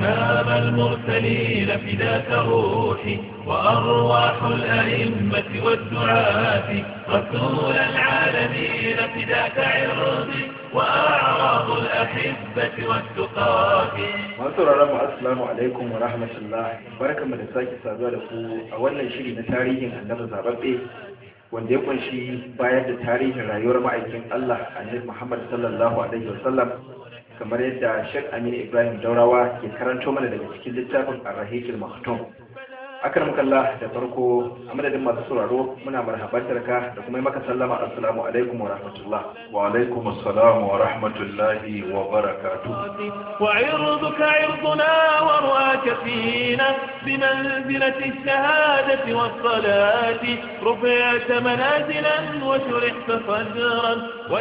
إمام المرسلين فداك روحي وأرواح الأئمة والدعاة رسول العالمين فداك عرضي وأعراض الأحبة والتقاة masu mu assalamu alaikum wa rahmatullah barkanmu da sake saduwa da ku a wannan shiri na tarihin annabi zababbe wanda ya kunshi bayar da tarihin rayuwar ma'aikin Allah annabi Muhammad sallallahu alaihi wasallam kamar yadda Sheikh Amin Ibrahim Daurawa ke karanto mana daga cikin littafin Ar-Rahiqul Maktum akar mukalla da farko a madadin masu sauraro muna marhabantar ka da kuma maka sallama assalamu alaikum wa rahmatullah wa alaikum assalam wa rahmatullahi wa barakatuh وعرضك عرضنا ورؤاك فينا بمنزلة الشهادة والصلاة رفعت منازلا وشرحت صدرا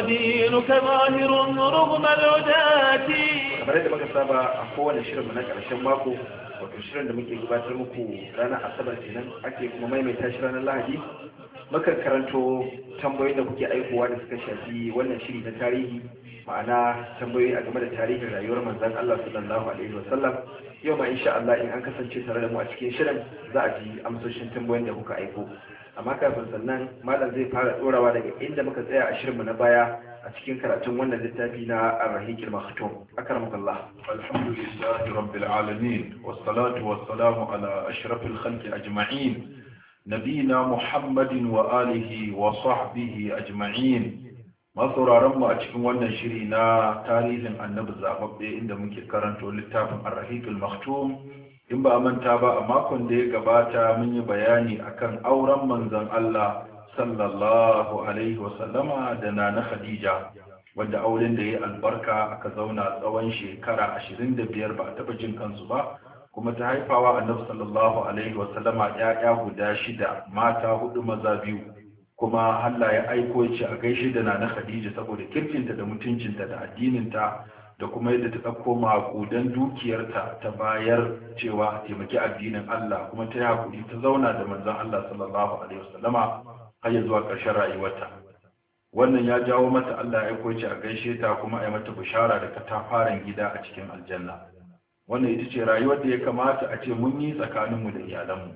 ودينك ظاهر رغم العداة kamar yadda muka saba a kowane shirin mu na karshen mako wato shirin da muke gabatar muku ranar asabar kenan ake kuma maimaita shi ranar lahadi muka karanto tambayoyin da kuke aikowa da suka shafi wannan shiri na tarihi ma'ana tambayoyi a game da tarihin rayuwar manzon Allah sallallahu alaihi wasallam yau ma insha Allah in an kasance tare da mu a cikin shirin za a ji amsoshin tambayoyin da kuka aiko amma kafin sannan malam zai fara dorawa daga inda muka tsaya a shirinmu na baya a cikin karatun wannan littafi na Ar-Rahiqul Maktum akramakallah alhamdulillahi rabbil alamin wassalatu wassalamu ala ashrafil khalqi ajma'in nabina muhammadin wa alihi wa sahbihi ajma'in masauraran mu a cikin wannan shiri na tarihin annabi zababbe inda muke karanto littafin Ar-Rahiqul Maktum in ba a manta ba a makon da ya gabata mun yi bayani akan auren manzon Allah sallallahu alaihi wasallama da nana Khadija wanda auren da ya albarka aka zauna tsawon shekara ashirin da biyar ba a taɓa jin kansu ba kuma ta haifawa annabi sallallahu alaihi wasallama ‘ya'ya guda shida mata hudu maza biyu kuma Allah ya aiko ce a gaishe da nana Khadija saboda kirkinta da mutuncinta da addininta da kuma yadda ta ɗauko maƙudan dukiyarta ta bayar cewa taimaki addinin Allah kuma ta yi haƙuri ta zauna da manzon Allah sallallahu alaihi wasallama har ya zuwa ƙarshen rayuwarta wannan ya jawo mata Allah ya koce a gaishe ta kuma a yi mata bishara da katafaren gida a cikin aljanna wannan ita ce rayuwar da ya kamata a ce mun yi tsakaninmu da iyalanmu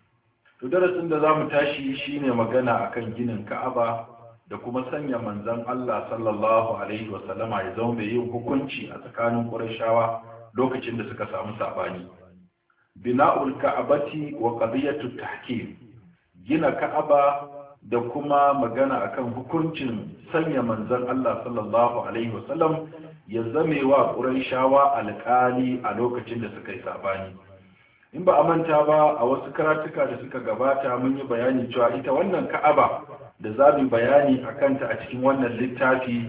to darasin da za mu tashi shine magana akan ginin ka'aba da kuma sanya manzon Allah sallallahu alaihi wasallama ya zama mai yin hukunci a tsakanin Qurayshawa lokacin da suka samu sabani bina'ul ka'abati wa qadiyatu tahkim gina ka'aba da kuma magana akan hukuncin sanya manzon Allah sallallahu alaihi wasallam ya zame wa Qurayshawa alƙali a lokacin da suka yi sabani in ba a manta ba a wasu karatuka da suka gabata mun yi bayani cewa ita wannan ka'aba da za mu bayani a kanta a cikin wannan littafi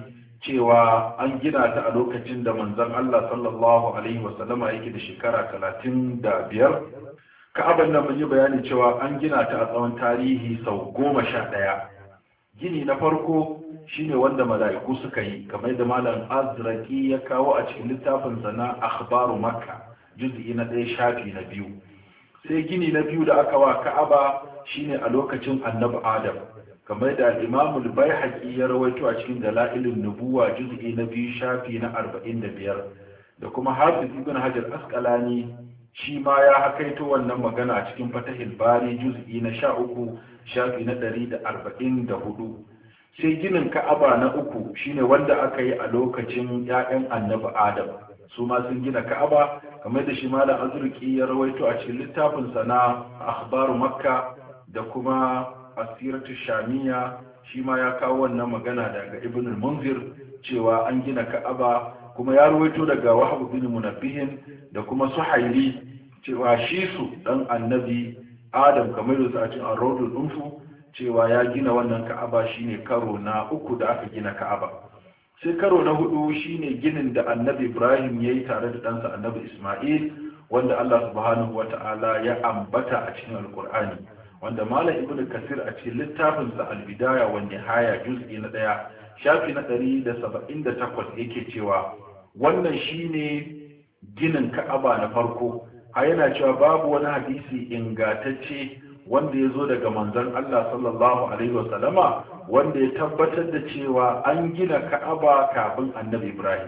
cewa an gina ta a lokacin da manzon Allah sallallahu alaihi wasallama yake da shekara talatin da biyar ka'aban nan mun yi bayani cewa an gina ta a tsawon tarihi sau goma sha ɗaya gini na farko shine wanda mala'iku suka yi kamar da malam azraki ya kawo a cikin littafinsa na akhbaru makka juz'i na ɗaya shafi na biyu sai gini na biyu da aka wa ka'aba shine a lokacin annabi adam kamar da imamul baihaqi ya rawaito a cikin dalailun nubuwa juz'i na biyu shafi na arba'in da biyar da kuma hafiz ibn hajar asqalani shi ma ya hakaito wannan magana a cikin fatahil bari juz'i na sha uku shafi na ɗari da arba'in da hudu sai ginin ka'aba na uku shine wanda aka yi a lokacin 'ya'yan annabi adam su ma sun gina ka'aba kamar da shi malam azurki ya rawaito a cikin littafinsa na akhbaru makka da kuma asiratu shamiya shi ma ya kawo wannan magana daga ibn munzir cewa an gina ka'aba kuma ya rawaito daga wahab bin munabbihin da kuma suhaili cewa shi su dan annabi adam kamar da a cikin ar-rawdul unfu cewa ya gina wannan ka'aba shine karo na uku da aka gina ka'aba sai karo na hudu shine ginin da annabi ibrahim ya yi tare da ɗansa annabi ismail wanda allah subhanahu wa ta'ala ya ambata a cikin alkur'ani wanda malam ibn kasir a cikin littafinsa albidaya wa nihaya juz'i na ɗaya shafi na ɗari da saba'in da takwas yake cewa wannan shine ginin ka'aba na farko a yana cewa babu wani hadisi ingatacce wanda ya zo daga manzon Allah sallallahu alaihi wasallama wanda ya tabbatar da cewa an gina ka'aba kafin annabi Ibrahim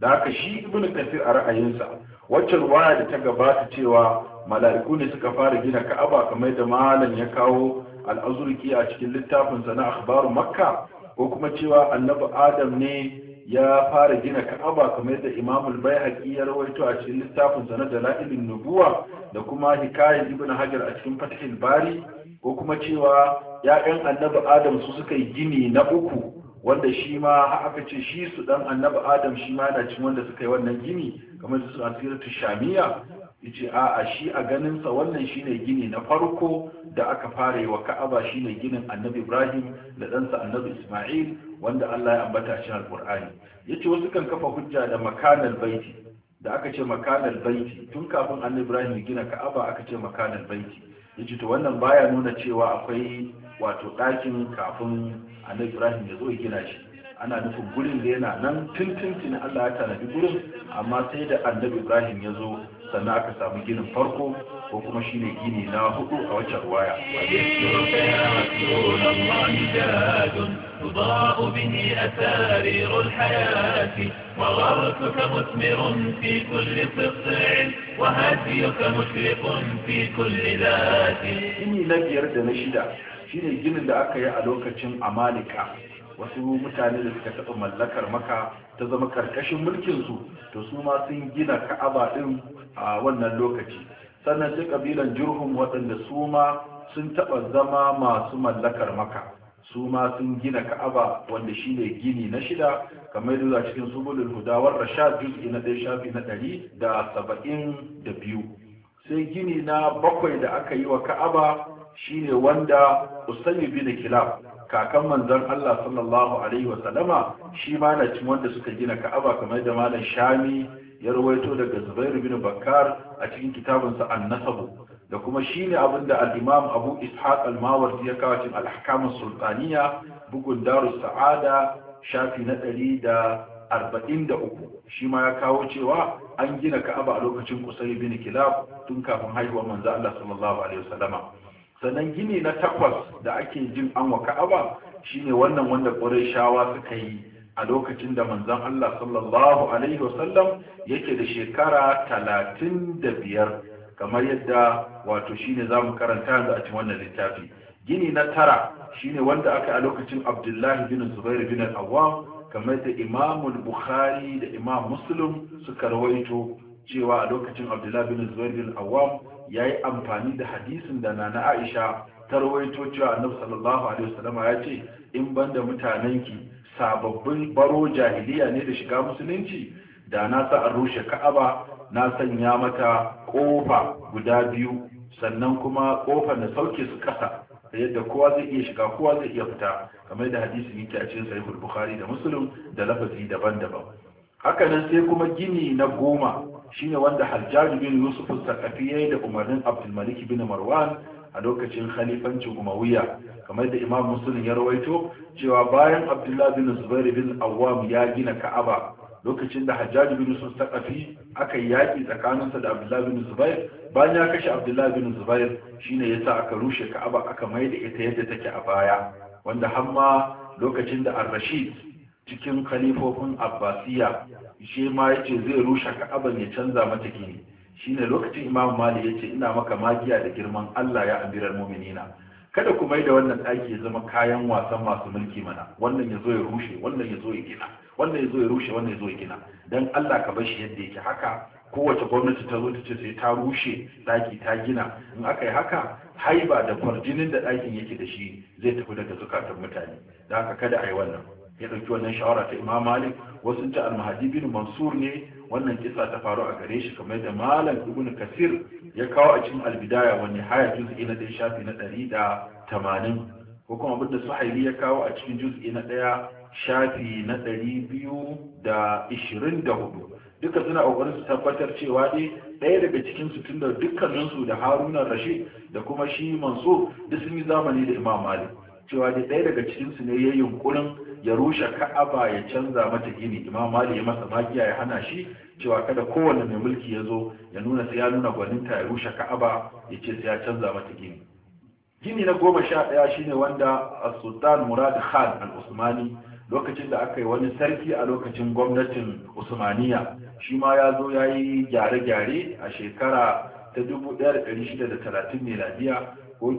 da haka shi ibnu kasir a ra'ayinsa wacce ruwaya da ta gabata cewa mala'iku ne suka fara gina ka'aba kamar da malam ya kawo al'azurki a cikin littafinsa na akhbaru makka ko kuma cewa annabi adam ne ya fara gina ka'aba kamar da imam al-baihaqi ya rawaito a cikin littafinsa na dalailin nubuwa da kuma hikayat ibn hajar a cikin fathul bari ko kuma cewa ya'yan annabi adam su suka yi gini na uku wanda shi ma aka ce shi su dan annabi adam shi ma yana cin wanda suka yi wannan gini kamar da su asiratu shamiya yace a a shi a ganin sa wannan shine gini na farko da aka fara yi wa Ka'aba shine ginin Annabi Ibrahim da ɗansa Annabi Isma'il wanda Allah ya ambata a cikin Al-Qur'ani yace wasu kan kafa hujja da makanal baiti da aka ce makanal baiti tun kafin Annabi Ibrahim ya gina Ka'aba aka ce makanal baiti yace to wannan baya nuna cewa akwai wato ɗakin kafin Annabi Ibrahim ya zo ya gina shi ana nufin gurin da yana nan tuntuntun Allah ya tanadi gurin amma sai da Annabi Ibrahim ya zo sannan aka samu ginin farko ko kuma shine gini na hudu a wacce ruwaya تضاء به أسارير الحياة وغرسك مثمر في كل قطع وهديك مشرق في كل ذات gini na biyar da na shida shine ginin da aka yi a lokacin amalika wasu mutane da suka taɓa mallakar maka ta zama karkashin mulkinsu to su ma sun gina ka'aba ɗin a wannan lokaci sannan sai ƙabilan jurhum waɗanda su ma sun taɓa zama masu mallakar maka su ma sun gina ka'aba wanda shi ne gini na shida kamar yadda cikin subulul hudawar rashad juz'i na ɗaya shafi na ɗari da saba'in da biyu sai gini na bakwai da aka yi wa ka'aba shine wanda usayi bin kilab kakan manzon Allah sallallahu alaihi wa sallama shi ma na cin wanda suka gina Ka'aba kamar da malam Shami ya rawaito daga Zubair bin Bakkar a cikin kitabinsa An-Nasab da kuma shine abinda al-Imam Abu Ishaq al-Mawardi ya kawo cikin al-Ahkam sultaniya bugun Darus Sa'ada shafi na 143 shi ma ya kawo cewa an gina Ka'aba a lokacin Qusay bin Kilab tun kafin haihuwar manzon Allah sallallahu alaihi wa sallama sannan gini na takwas da ake jin an wa ka'aba shine wannan wanda shawa suka yi a lokacin da manzon Allah sallallahu alaihi wasallam yake da shekara talatin da biyar kamar yadda wato shine za mu karanta yanzu a cikin wannan littafi gini na tara shine wanda aka a lokacin abdullahi bin zubair bin al-awwam kamar da imamul bukhari da imam muslim suka rawaito cewa a lokacin abdullahi bin zubair bin al-awwam ya yi amfani da hadisin da na aisha ta rawaito cewa annabi sallallahu alaihi wasallam ya ce in banda mutanenki sababbin baro jahiliya ne da shiga musulunci da na sa an rushe ka'aba na sanya mata kofa guda biyu sannan kuma kofar da sauke su kasa da yadda kowa zai iya shiga kowa zai iya fita kamar da hadisin yake a cikin sahihul bukhari da muslim da lafazi daban-daban haka nan sai kuma gini na goma shine wanda hajjaj bin yusuf al-saqafi yayi da umarnin abdul malik bin marwan a lokacin khalifancin umayya kamar da imam muslim ya rawaito cewa bayan abdullah bin zubair bin awwam ya gina ka'aba lokacin da hajjaj bin yusuf al-saqafi aka yi yaki tsakaninsa da abdullah bin zubair bayan ya kashe abdullah bin zubair shine yasa aka rushe ka'aba aka mai da ita yadda take a baya wanda hamma lokacin da ar-rashid cikin khalifofin abbasiya shi ma yace zai rushe ka'aban ya canza mata gini shine lokacin imam mali yace ina maka magiya da girman Allah ya amiral mu'minina kada ku mai da wannan ɗaki ya zama kayan wasan masu mulki mana wannan ya zo ya rushe wannan ya zo ya gina wannan ya zo ya rushe wannan ya zo ya gina dan Allah ka bar shi yadda yake haka kowace gwamnati ta zo ta ce sai ta rushe ɗaki ta gina in aka yi haka haiba da kwarjinin da ɗakin yake da shi zai tafi daga zukatan mutane da haka kada a yi wannan ya ɗauki wannan shawara ta imam malik wasu ta almahadi bin mansur ne wannan kisa ta faru a gare shi kamar da malam ibn kasir ya kawo a cikin albidaya wani haya juz'i na ɗaya shafi na ɗari da tamanin ko kuma abinda suhaili ya kawo a cikin juz'i na ɗaya shafi na ɗari biyu da ishirin da hudu duka suna ƙoƙarin su tabbatar cewa dai ɗaya daga cikin su tun da dukkaninsu da haruna rashid da kuma shi mansur duk sun yi zamani da imam malik cewa dai ɗaya daga cikin su ne ya yunkurin ya rushe ka'aba ya canza mata gini imam mali ya masa magiya ya hana shi cewa kada kowane mai mulki ya zo ya nuna sai ya nuna gwaninta ya rushe ka'aba ya ce sai ya canza mata gini gini na goma sha ɗaya shine wanda sultan murad khan al-usmani lokacin da aka yi wani sarki a lokacin gwamnatin usmaniya shi ma ya zo ya yi gyare-gyare a shekara ta 1630 miladiya ko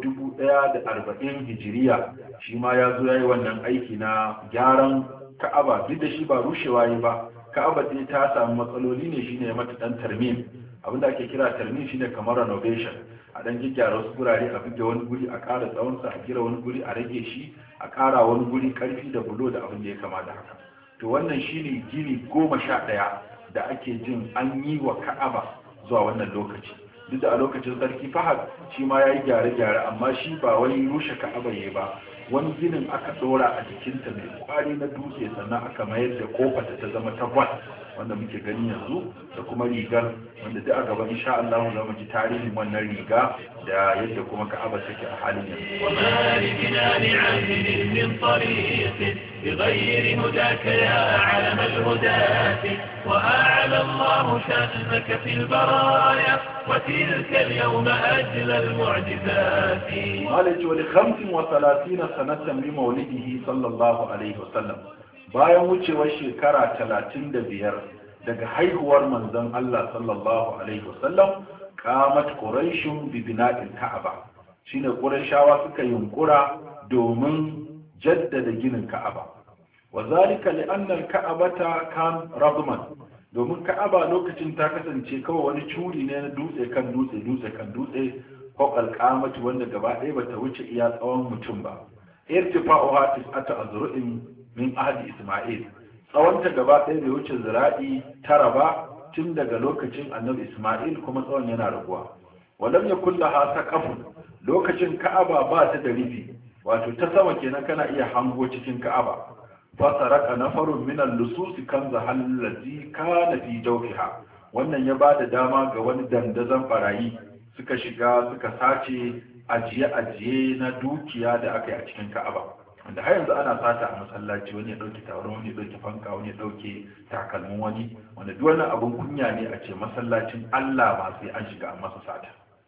1040 hijiriya shi ma ya zo ya yi wannan aiki na gyaran ka'aba duk da shi ba rushewa yi ba ka'aba dai ta samu matsaloli ne shine ya mata dan tarmim abinda ake kira tarmim shine kamar renovation a dan gyaggyara wasu gurare a buge wani guri a ƙara tsawonsa a gira wani guri a rage shi a ƙara wani guri ƙarfi da bulo da abin da ya kama da haka to wannan shine gini goma sha ɗaya da ake jin an yi wa ka'aba zuwa wannan lokaci duk da a lokacin sarki fahad shi ma ya yi gyare-gyare amma shi ba wani rushe ka'aba ya ba wani ginin aka ɗora a jikinta mai kwari na dutse sannan aka mayar da kofata ta zama ta gwal wanda muke gani yanzu da kuma rigar wanda duk a gaba insha Allah za mu ji tarihin wannan riga da yadda kuma Ka'aba take a halin yanzu وما لجنان عهد من طريق بغير هداك يا علم الهداة وأعلى الله شأنك في البرايا وتلك اليوم أجل المعجزات malaji wani khamsin wa salatina sanatan bi maulidihi sallallahu alaihi wasallam bayan wucewar shekara talatin da biyar daga haihuwar manzon Allah sallallahu alaihi wasallam qamat quraishun bi bina'il ka'aba shine quraishawa suka yunkura domin jaddada ginin ka'aba wa zalika li anna al-ka'abata kan radman domin ka'aba lokacin ta kasance kawai wani curi ne na dutse kan dutse dutse kan dutse ko alƙamati wanda gaba ɗaya bata wuce iya tsawon mutum ba irtifa'uha tis'ata azru'in min ahdi isma'il tsawonta gaba ɗaya bai wuce zira'i tara ba tun daga lokacin annabi isma'il kuma tsawon yana raguwa walam yakul laha saqafun lokacin ka'aba ba ta da rufi wato ta sama kenan kana iya hango cikin ka'aba fasaraka nafarun min al-lusus kan zahallazi kana fi jawfiha wannan ya bada dama ga wani dandazon barayi suka shiga suka sace ajiye-ajiye na dukiya da aka yi a cikin ka'aba wanda har yanzu ana sata a masallaci wani ya ɗauke taron wani ya ɗauke fanka wani ya ɗauke takalmin wani wanda duk wani abin kunya ne a ce masallacin Allah ba sai an shiga a masa sata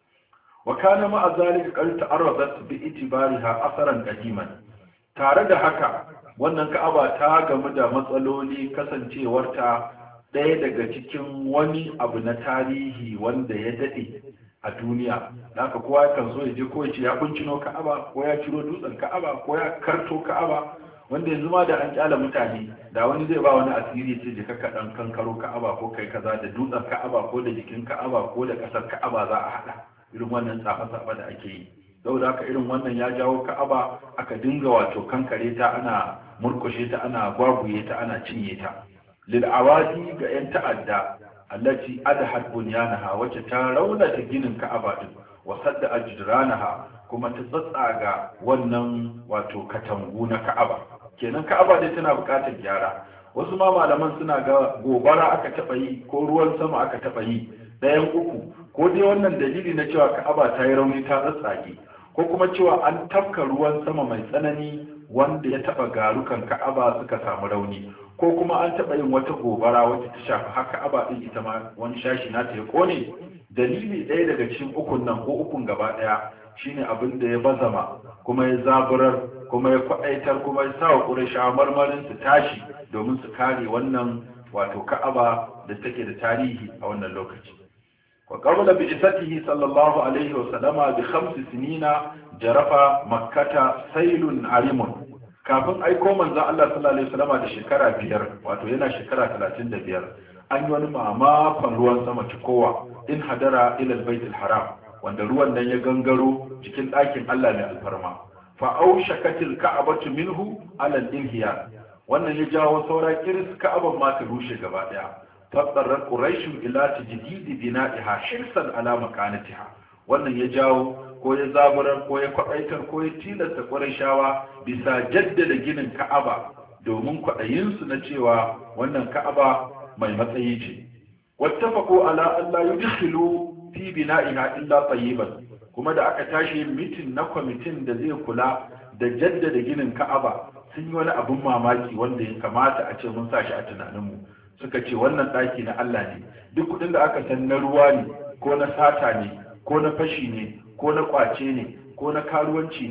wa kana ma'a zalika qad ta'arradat bi itibariha asaran qadiman tare da haka wannan ka'aba ta gamu da matsaloli kasancewarta ɗaya daga cikin wani abu na tarihi wanda ya daɗe a duniya da haka kowa kan so ya je ko ya ce ya kuncino ka'aba ko ya ciro dutsen ka'aba ko ya karto ka'aba wanda yanzu ma da an kyala mutane da wani zai ba wani asiri ce je ka dan kankaro ka'aba ko kai kaza da dutsen ka'aba ko da jikin ka'aba ko da kasar ka'aba za a hada irin wannan tsafa-tsafa da ake yi saboda haka irin wannan ya jawo ka'aba aka dinga wato kankare ta ana murkushe ta ana gwaguye ta ana cinye ta lil awadi ga yan ta'adda allati adhat bunyanaha wacce ta raunata ginin Ka'aba din wa sadda ajdranaha kuma ta tsatsaga wannan wato katangu na Ka'aba kenan Ka'aba dai tana buƙatar gyara wasu ma malaman suna ga gobara aka taba yi ko ruwan sama aka taba yi ɗayan uku ko dai wannan dalili na cewa Ka'aba ta yi rauni ta tsatsage ko kuma cewa an tafka ruwan sama mai tsanani wanda ya taba garukan Ka'aba suka samu rauni ko kuma an taɓa yin wata gobara wacce ta shafi haka aba ɗin ita ma wani shashi na ta ya kone dalili ɗaya daga cikin ukun nan ko ukun gaba ɗaya shine abin da ya bazama kuma ya zaburar kuma ya kwaɗaitar kuma ya sa wa ƙurashawa marmarin su tashi domin su kare wannan wato ka'aba da take da tarihi a wannan lokaci wa qabla bi isatihi sallallahu alaihi wa sallama bi khamsi sinina jarafa makkata sailun arimun kafin aiko manzon Allah sallallahu alaihi wasallam da shekara biyar wato yana shekara talatin da biyar an yi wani mamakon ruwan sama cikowa in hadara ila baitul haram wanda ruwan nan ya gangaro cikin ɗakin Allah mai alfarma fa aushakatil ka'abatu minhu ala al-inhiya wannan ya jawo saura kiris ka'aban ma ta rushe gaba daya fattarar quraish ila tajdidi bina'iha hirsan ala makanatiha wannan ya jawo ko ya zaburar ko ya kwaɗaitar ko ya tilasta ƙwarishawa bisa jaddada ginin ka'aba domin kwaɗayinsu na cewa wannan ka'aba mai matsayi ce wattafaqu ala an la yudkhilu fi bina'iha illa tayyiban kuma da aka tashi mitin na kwamitin da zai kula da jaddada ginin ka'aba sun yi wani abin mamaki wanda ya kamata a ce mun sa shi a tunaninmu suka ce wannan ɗaki na Allah ne duk kuɗin da aka san na ruwa ne ko na sata ne ko na fashi ne ko na kwace ne ko na karuwanci ne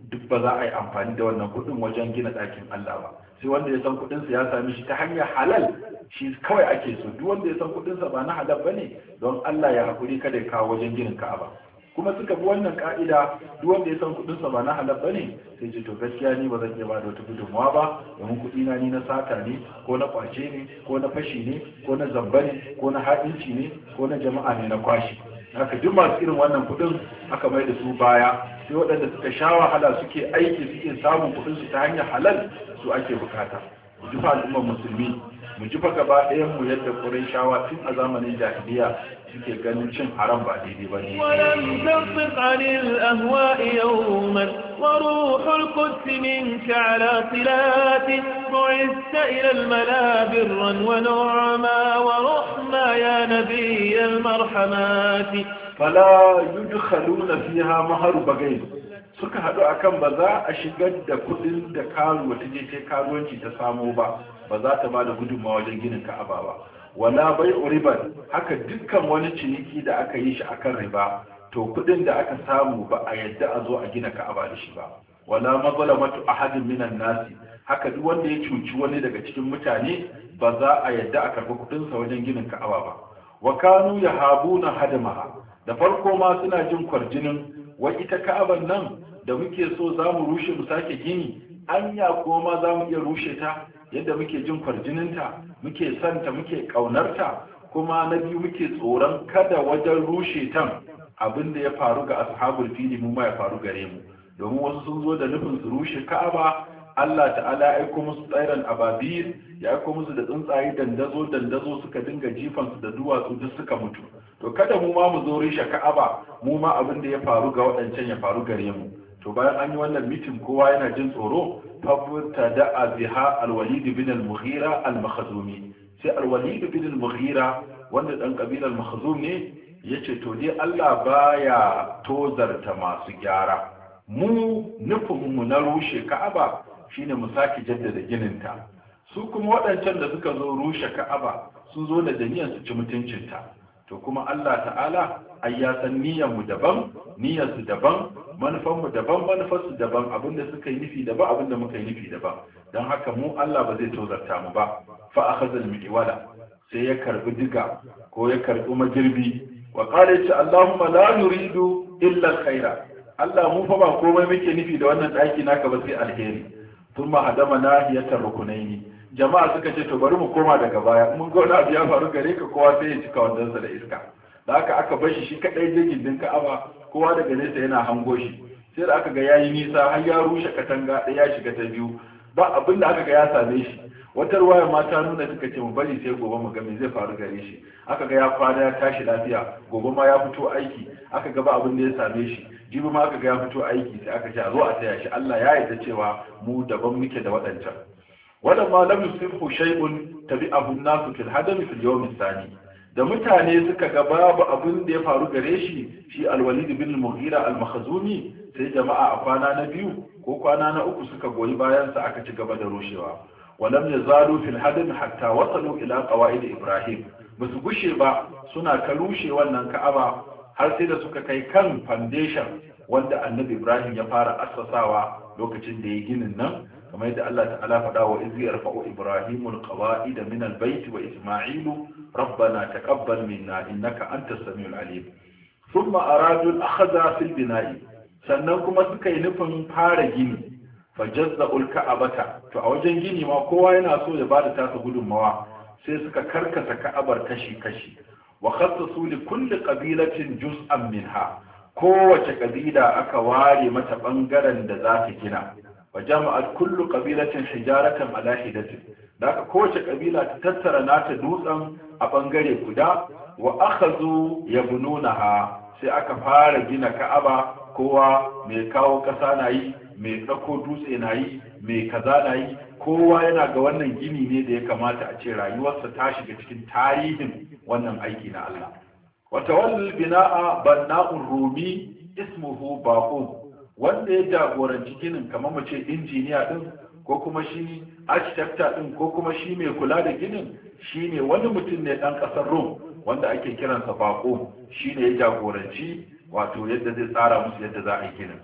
duk ba za a yi amfani da wannan kuɗin wajen gina ɗakin Allah ba sai wanda ya san kuɗinsa ya sami shi ta hanyar halal shi kawai ake so duk wanda ya san kuɗinsa ba na halal bane don Allah ya haƙuri kada ya kawo wajen ginin Ka'aba kuma suka bi wannan ka'ida duk wanda ya san kuɗinsa ba na halal bane sai ce to gaskiya ni ba zan iya bada wata gudunmawa ba domin kuɗi na ni na sata ne ko na kwace ne ko na fashi ne ko na zamba ne ko na haɗinci ne ko na jama'a ne na kwashi haka duk masu irin wannan kuɗin aka mai da su baya sai waɗanda suka sha wahala suke aiki suke samun kuɗin su ta hanyar halal su ake bukata mu ji fa al'ummar musulmi mu ji fa gaba ɗayan mu yadda shawa tun a zamanin jahiliya suke ganin cin haram ba daidai ba ne ولم تصدق عن الأهواء يوما وروح القدس منك على صلات بعثت إلى الملا برا ونعما ورحما يا نبي المرحمات fala yudkhaluna fiha maharu bagai suka haɗu akan ba za a shigar da kuɗin da karuwa ta je ta karuwanci ta samo ba ba za ta ba da gudunmawa wajen ginin ka'aba ba wala bai riban haka dukkan wani ciniki da aka yi shi akan riba to kuɗin da aka samu ba a yadda a zo a gina ka'aba da shi ba wala mazalamatu ahadin minan nasi haka duk wanda ya cuci wani daga cikin mutane ba za a yadda a karɓi kuɗinsa wajen ginin ka'aba ba wa kanu yahabuna hadamaha da farko ma suna jin kwarjinin wai ita ka'aban nan da muke so za mu rushe mu sake gini anya ko ma za mu iya rushe ta yadda muke jin kwarjininta muke santa muke ƙaunarta kuma na biyu muke tsoron kada wajen rushe tan abin da ya faru ga ashabul fili mu ma ya faru gare mu domin wasu sun zo da nufin su rushe ka'aba Allah ta'ala ya aiko musu tsairan ababil ya aiko musu da tsuntsaye dandazo dandazo suka dinga jifansu da duwatsu duk suka mutu to kada mu ma mu zo rishe ka'aba mu ma abin da ya faru ga waɗancan ya faru gare mu to bayan an yi wannan mitin kowa yana jin tsoro fabta da aziha alwalid bin al-mughira al-makhzumi sai alwalid bin al-mughira wanda dan kabilar makhzum ne yace to dai Allah baya tozarta masu gyara mu nufin mu na rushe ka'aba shine mu sake jaddada gininta su kuma waɗancan da suka zo rushe ka'aba sun zo da niyyar su ci mutuncinta to kuma Allah ta'ala ai ya san niyyar mu daban niyyar su daban manufan mu daban manufar su daban abinda suka yi nufi daban abinda muka yi nufi daban dan haka mu Allah ba zai tozarta mu ba fa akhadha al-mi'wala sai ya karbi diga ko ya karbi magirbi wa qala ya Allahumma la nuridu illa al-khaira Allah mu fa ba komai muke nufi da wannan daki naka ba sai alheri thumma hadama nahiyatar rukunaini jama'a suka ce to bari mu koma daga baya mun ga wani abu ya faru gare ka kowa sai ya cika wandansa da iska da haka aka bar shi shi kadai je gindin ka'aba kowa daga nesa yana hango shi sai da aka ga yayi nisa har ya rushe katanga ɗaya ya shiga ta biyu ba abin da aka ga ya same shi wata ruwaya ma ta nuna suka ce mu bari sai gobe mu ga me zai faru gare shi aka ga ya kwana ya tashi lafiya gobe ma ya fito aiki aka ga ba abin da ya same shi jibi ma aka ga ya fito aiki sai aka ce a zo a taya shi Allah ya yarda cewa mu daban muke da waɗancan ولما لم يصبه شيء تبعه الناس في الهدم في اليوم الثاني da mutane suka ga babu abin da ya faru gare shi shi alwalid bin mughira al-makhzumi sai jama'a a kwana na biyu ko kwana na uku suka goyi bayan sa aka ci gaba da rushewa walam yazalu fil hadam hatta wasalu ila qawaid ibrahim basu gushe ba suna ta rushe wannan ka'aba har sai da suka kai kan foundation wanda annabi ibrahim ya fara assasawa lokacin da ya ginin nan kamar yadda Allah ta'ala faɗa wa izi yarfa'u ibrahimul qawa'ida min albayt wa isma'ilu rabbana taqabbal minna innaka antas samiul alim thumma aradu al-akhdha fil bina'i sannan kuma suka yi nufin fara gini fajazza'ul ka'abata to a wajen gini ma kowa yana so ya bada tasa gudunmawa sai suka karkasa ka'abar kashi kashi wa khassasu li kulli qabilatin juz'an minha kowace kabila aka ware mata bangaren da za ta gina wa jama'at kullu qabilatin hijaratan ala hidatin da aka kowace kabila ta tattara nata dutsen a bangare guda wa akhazu yabnunaha sai aka fara gina ka'aba kowa mai kawo kasa na yi mai ɗauko dutse na yi mai kaza na yi kowa yana ga wannan gini ne da ya kamata a ce rayuwarsa ta shiga cikin tarihin wannan aiki na Allah wata wallal bina'a banna'un rumi ismuhu baqum wanda ya jagoranci ginin kamar mu ce injiniya din ko kuma shi architect din ko kuma shi mai kula da ginin shine wani mutum ne dan kasar Rom wanda ake kiransa baqum shine ya jagoranci wato yadda zai tsara musu yadda za a yi ginin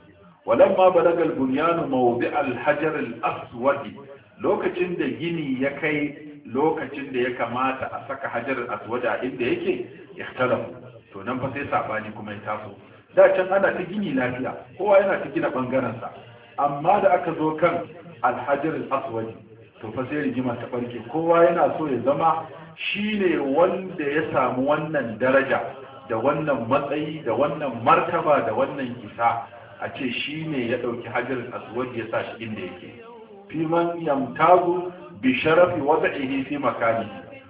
walamma balagal bunyanu mawdi al-hajar al-aswad lokacin da gini ya kai lokacin da ya kamata a saka hajar al-aswad a inda yake ikhtalafu to nan fa sai sabani kuma ya taso da can ana ta gini lafiya kowa yana ta gina bangaren sa amma da aka zo kan al-hajar al-aswad to fa sai rigima ta barke kowa yana so ya zama shine wanda ya samu wannan daraja da wannan matsayi da wannan martaba da wannan isa a ce shi ne ya ɗauki hajjar aswad ya sa shi inda yake fi man yamtazu bi sharafi wada'ihi fi makani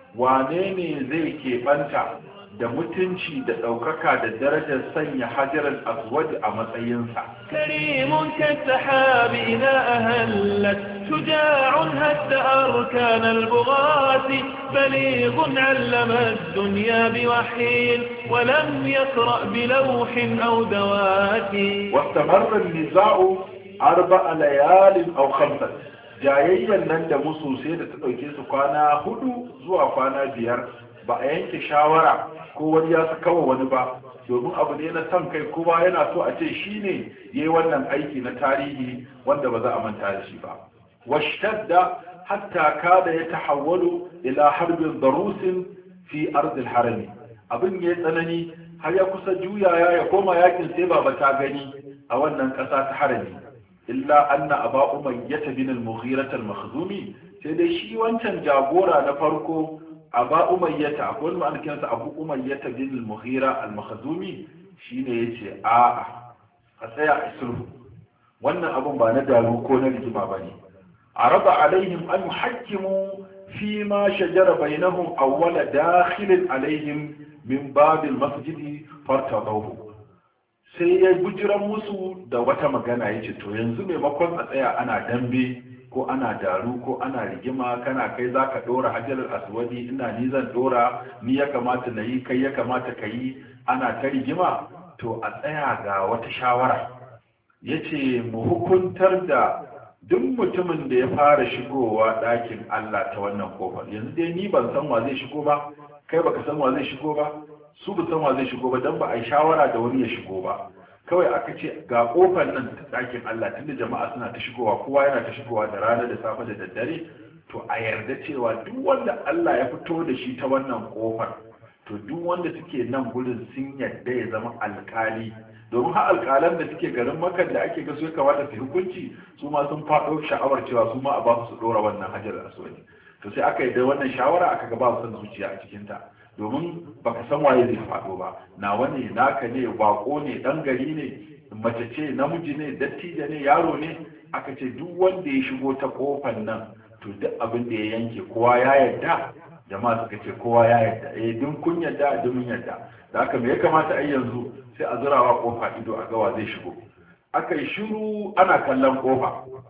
wane ne zai keɓanta da mutunci da ɗaukaka da darajar sanya hajjar aswad a matsayinsa كريم كالسحاب إذا أهلت شجاع هد أركان البغاة بليغ علم الدنيا بوحي ولم يقرأ بلوح أو دوات واستمر النزاع أربع ليال أو خمسة jayayyan nan da musu sai da ta ɗauke su kwana hudu zuwa kwana biyar ba a yanke shawara ko wani ya kawa wani ba domin abu ne na son kai kowa yana so a ce shi ne ya yi wannan aiki na tarihi wanda ba za a manta da shi ba washtadda hatta kada ya tahawwalu ila harbin darusin fi ardil harami abin ya tsanani har ya kusa juyaya ya koma yakin sai ba ta gani a wannan ƙasa ta harami illa anna aba umayyah bin al-mughirah al-makhzumi sai dai shi wancan jagora na farko aba umayyata akwai wani ma'ana kiransa abu umayyata bin al-mughira al-makhzumi shine yace a a tsaya a sulhu wannan abun ba na daru ko na rigima bane arada alaihim an yuhakkimu fi ma shajara bainahum awwala dakhilin alaihim min bab al-masjid fartadahu sai ya bujiran musu da wata magana yace to yanzu maimakon a tsaya ana dambe ko ana daru ko ana rigima kana kai za ka ɗora hajjalar aswadi ina ni zan ɗora ni ya kamata na yi kai ya kamata ka yi ana ta rigima to a tsaya ga wata shawara ya ce mu hukuntar da duk mutumin da ya fara shigowa ɗakin Allah ta wannan kofar yanzu dai ni ban san wa zai shigo ba kai baka san wa zai shigo ba su ba san wa zai shigo ba don ba a yi shawara da wani ya shigo ba kawai aka ce ga kofar nan ta ɗakin Allah tunda jama'a suna ta shigowa kowa yana ta shigowa da rana da safe da daddare to a yarda cewa duk wanda Allah ya fito da shi ta wannan kofar to duk wanda suke nan gurin sun yarda ya zama alkali domin har alkalan da suke garin makan da ake ga su ya kamata su hukunci su ma sun faɗo sha'awar cewa su ma a ba su ɗora wannan hajar aswani to sai aka yi da wannan shawara aka ga ba su son zuciya a cikinta domin baka san waye zai faɗo ba nawa ne naka ne bako ne ɗan gari ne mace ce namiji ne dattijo ne yaro ne aka ce duk wanda ya shigo ta kofar nan to duk abin da ya yanke kowa ya yarda jama'a suka ce kowa ya yarda eh duk kun yarda duk mun yarda da haka me ya kamata ai yanzu sai a zurawa kofa ido a gawa zai shigo aka yi shiru ana kallon kofa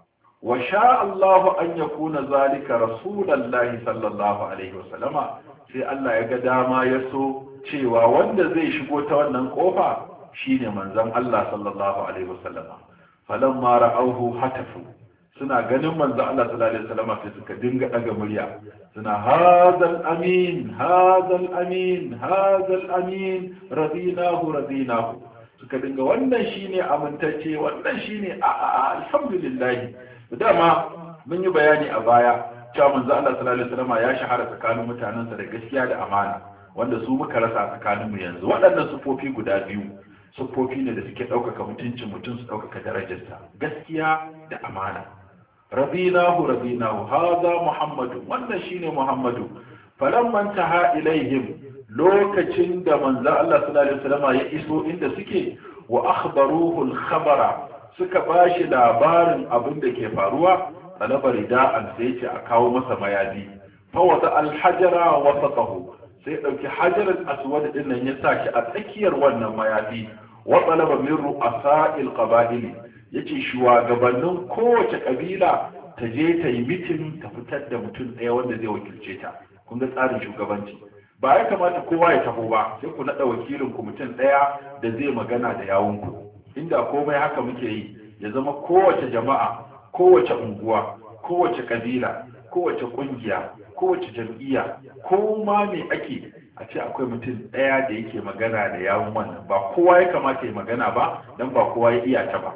wa sha Allahu an yakuna zalika rasulullahi sallallahu alaihi wasallama sai Allah ya ga dama ya so cewa wanda zai shigo ta wannan kofa shine manzon Allah sallallahu alaihi wasallama falamma ra'awhu hatafu suna ganin manzon Allah sallallahu alaihi wasallama sai suka dinga daga murya suna hadal amin hadal amin hadal amin radinahu radinahu suka dinga wannan shine amintacce wannan shine a a alhamdulillah dama mun yi bayani a baya cewa manzo Allah sallallahu alaihi wasallam ya shahara tsakanin mutanensa da gaskiya da amana wanda su muka rasa tsakanin mu yanzu waɗannan sufofi guda biyu sufofi ne da suke ɗaukaka mutuncin mutum su ɗaukaka darajarsa gaskiya da amana rabinahu rabinahu haza muhammadu wannan shine muhammadu falamman taha ilaihim lokacin da manzo Allah sallallahu alaihi wasallam ya iso inda suke wa akhbaruhu al-khabara suka bashi labarin abin da ke faruwa talaba rida'an sai ce a kawo masa mayafi fa wata al-hajara wasatahu sai dauki hajarar aswad din nan ya sa shi a tsakiyar wannan mayafi wa talaba min ru'asa'il qaba'ili yace shugabannin kowace kabila ta je ta yi mitin ta fitar da mutum ɗaya wanda zai wakilce ta kun ga tsarin shugabanci ba ya kamata kowa ya taho ba sai ku naɗa wakilin ku mutum ɗaya da zai magana da yawunku inda komai haka muke yi ya zama kowace jama'a kowace unguwa kowace kabila kowace kungiya kowace jam'iyya ko ma me ake a ce akwai mutum ɗaya da yake magana da yawun wannan ba kowa ya kamata ya magana ba don ba kowa ya iya ta ba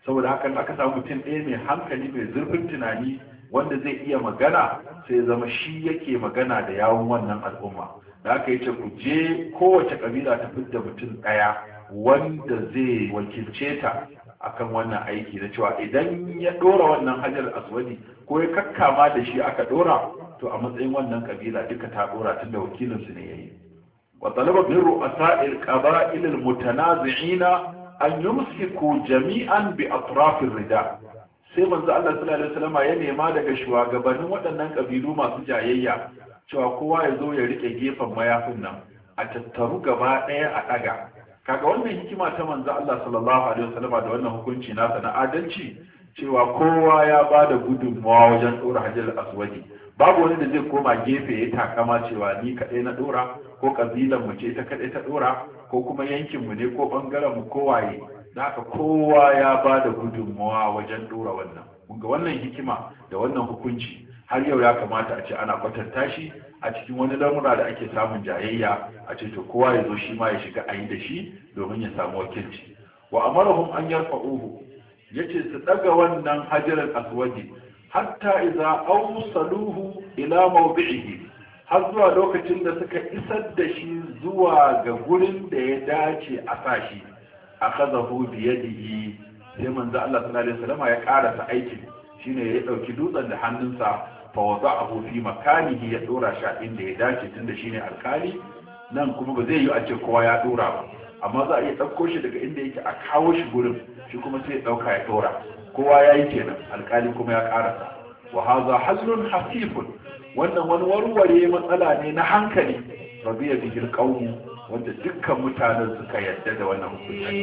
saboda hakan aka samu mutum ɗaya mai hankali mai zurfin tunani wanda zai iya magana sai ya zama shi yake magana da yawun wannan al'umma da aka yace ku je kowace kabila ta fidda mutum ɗaya wanda zai wakilce ta akan wannan aiki na cewa idan ya ɗora wannan hajar aswadi ko ya kakkama da shi aka ɗora to a matsayin wannan kabila duka ta ɗora tunda wakilinsu ne yayi wa talaba min ru'asa'il qaba'il al-mutanazi'ina an yumsiku jami'an bi atrafir rida sai manzo Allah sallallahu alaihi wasallam ya nema daga shugabannin waɗannan kabilu masu jayayya cewa kowa ya zo ya rike gefen mayafin nan a tattaru gaba ɗaya a ɗaga kaga wannan hikima ta manzo Allah sallallahu alaihi wasallam da wannan hukunci nasa na adalci cewa kowa ya ba da gudunmawa wajen ɗora hajjar aswadi babu wani da zai koma gefe ya takama cewa ni kaɗai na ɗora ko ƙabilan mu ce ta kaɗai ta ɗora ko kuma yankin mu ne ko ɓangaren mu kowaye da haka kowa ya ba da gudunmawa wajen ɗora wannan ga wannan hikima da wannan hukunci har yau ya kamata a ce ana kwatanta shi a cikin wani lamura da ake samun jayayya a ce to kowa ya zo shi ma ya shiga a yi da shi domin ya samu wakilci wa amarahum an yarfa'uhu yace su daga wannan hajarar aswadi hatta idza awsaluhu ila mawdi'ihi har zuwa lokacin da suka isar da shi zuwa ga gurin da ya dace a sa shi akhadahu bi yadihi sai manzo Allah sallallahu alaihi wasallam ya karasa aikin shine ya dauki dutsen da hannunsa fa wada'ahu fi makanihi ya dora shi inda ya dace tunda shine alkali nan kuma ba zai yi a ce kowa ya dora ba amma za a iya ɗauko shi daga inda yake a kawo shi gurin shi kuma sai ya ɗauka ya ɗora kowa ya yi kenan alƙali kuma ya ƙarasa wa haza hallun hasifun wannan wani warware matsala ne na hankali rabiya bihil qawmu wanda dukkan mutanen suka yarda da wannan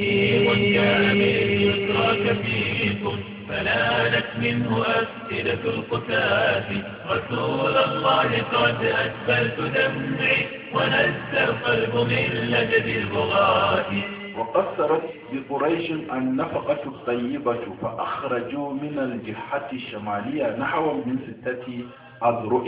hukunci فنالت منه أفئدة القتاة رسول الله قد أسفلت دمعي ونزل القلب من لجد البغاة وقصرت بقريش النفقة الطيبة فأخرجوا من الجهة الشمالية نحو من ستة أذرع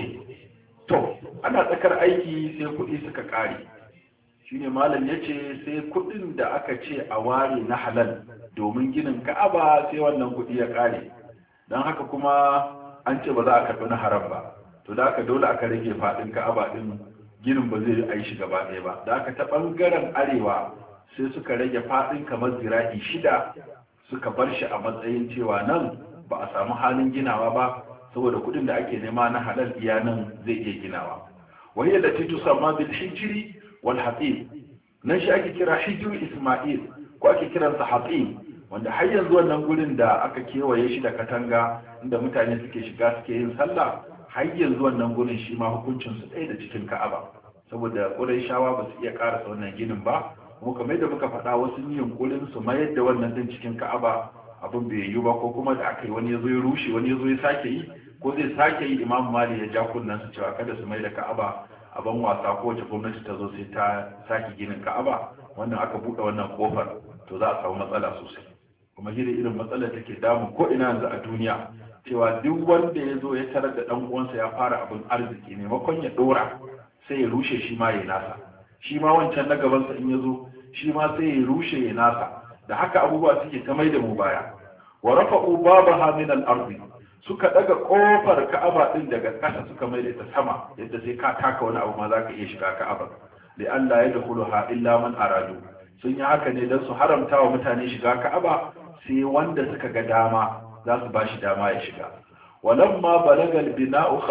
to ana tsakar aiki sai kuɗi suka ƙare shine malam ya ce sai kuɗin da aka ce a ware na halal domin ginin ka'aba sai wannan kuɗi ya ƙare don haka kuma an ce ba za a karɓi na haram ba to da aka dole aka rage faɗin ka'aba ɗin ginin ba zai yi shi gaba ɗaya ba da aka ta ɓangaren arewa sai suka rage faɗin kamar zira'i shida suka bar shi a matsayin cewa nan ba a samu halin ginawa ba saboda kuɗin da ake nema na halal iya nan zai iya ginawa wahiyya da titu sama bil hijiri wal hatim nan shi ake kira hijiru isma'il ko ake kiransa hatim wanda har yanzu wannan gurin da aka kewaye shi da katanga inda mutane suke shiga suke yin sallah har yanzu wannan gurin shi ma hukuncin su ɗaya da cikin ka'aba saboda shawa ba su iya karasa wannan ginin ba kuma kamar yadda muka faɗa wasu yin yunkurin su mayar da wannan din cikin ka'aba abin bai yiwu ba ko kuma da aka yi wani ya zo ya rushe wani ya zo ya sake yi ko zai sake yi imam mali ya ja kunnen su cewa kada su mai da ka'aba a ban wasa ko wace gwamnati ta zo sai ta sake ginin ka'aba wannan aka buɗe wannan kofar to za a samu matsala sosai kuma shi irin matsalar take damu ko ina yanzu a duniya cewa duk wanda ya zo ya tarar da ɗan uwansa ya fara abin arziki maimakon ya ɗora sai ya rushe shi ma ya nasa shi ma wancan na gabansa in ya zo shi ma sai ya rushe ya nasa da haka abubuwa suke ta mai da mu baya wa rafa'u babaha min al-ardi suka daga kofar ka'aba din daga ƙasa suka mai da ta sama yadda sai ka taka wani abu ma za ka iya shiga ka'aba da Allah ya dakhuluha illa man aradu sun yi haka ne don su haramta wa mutane shiga ka'aba sai wanda suka ga dama za su ba shi dama ya shiga walamma balagal bina'u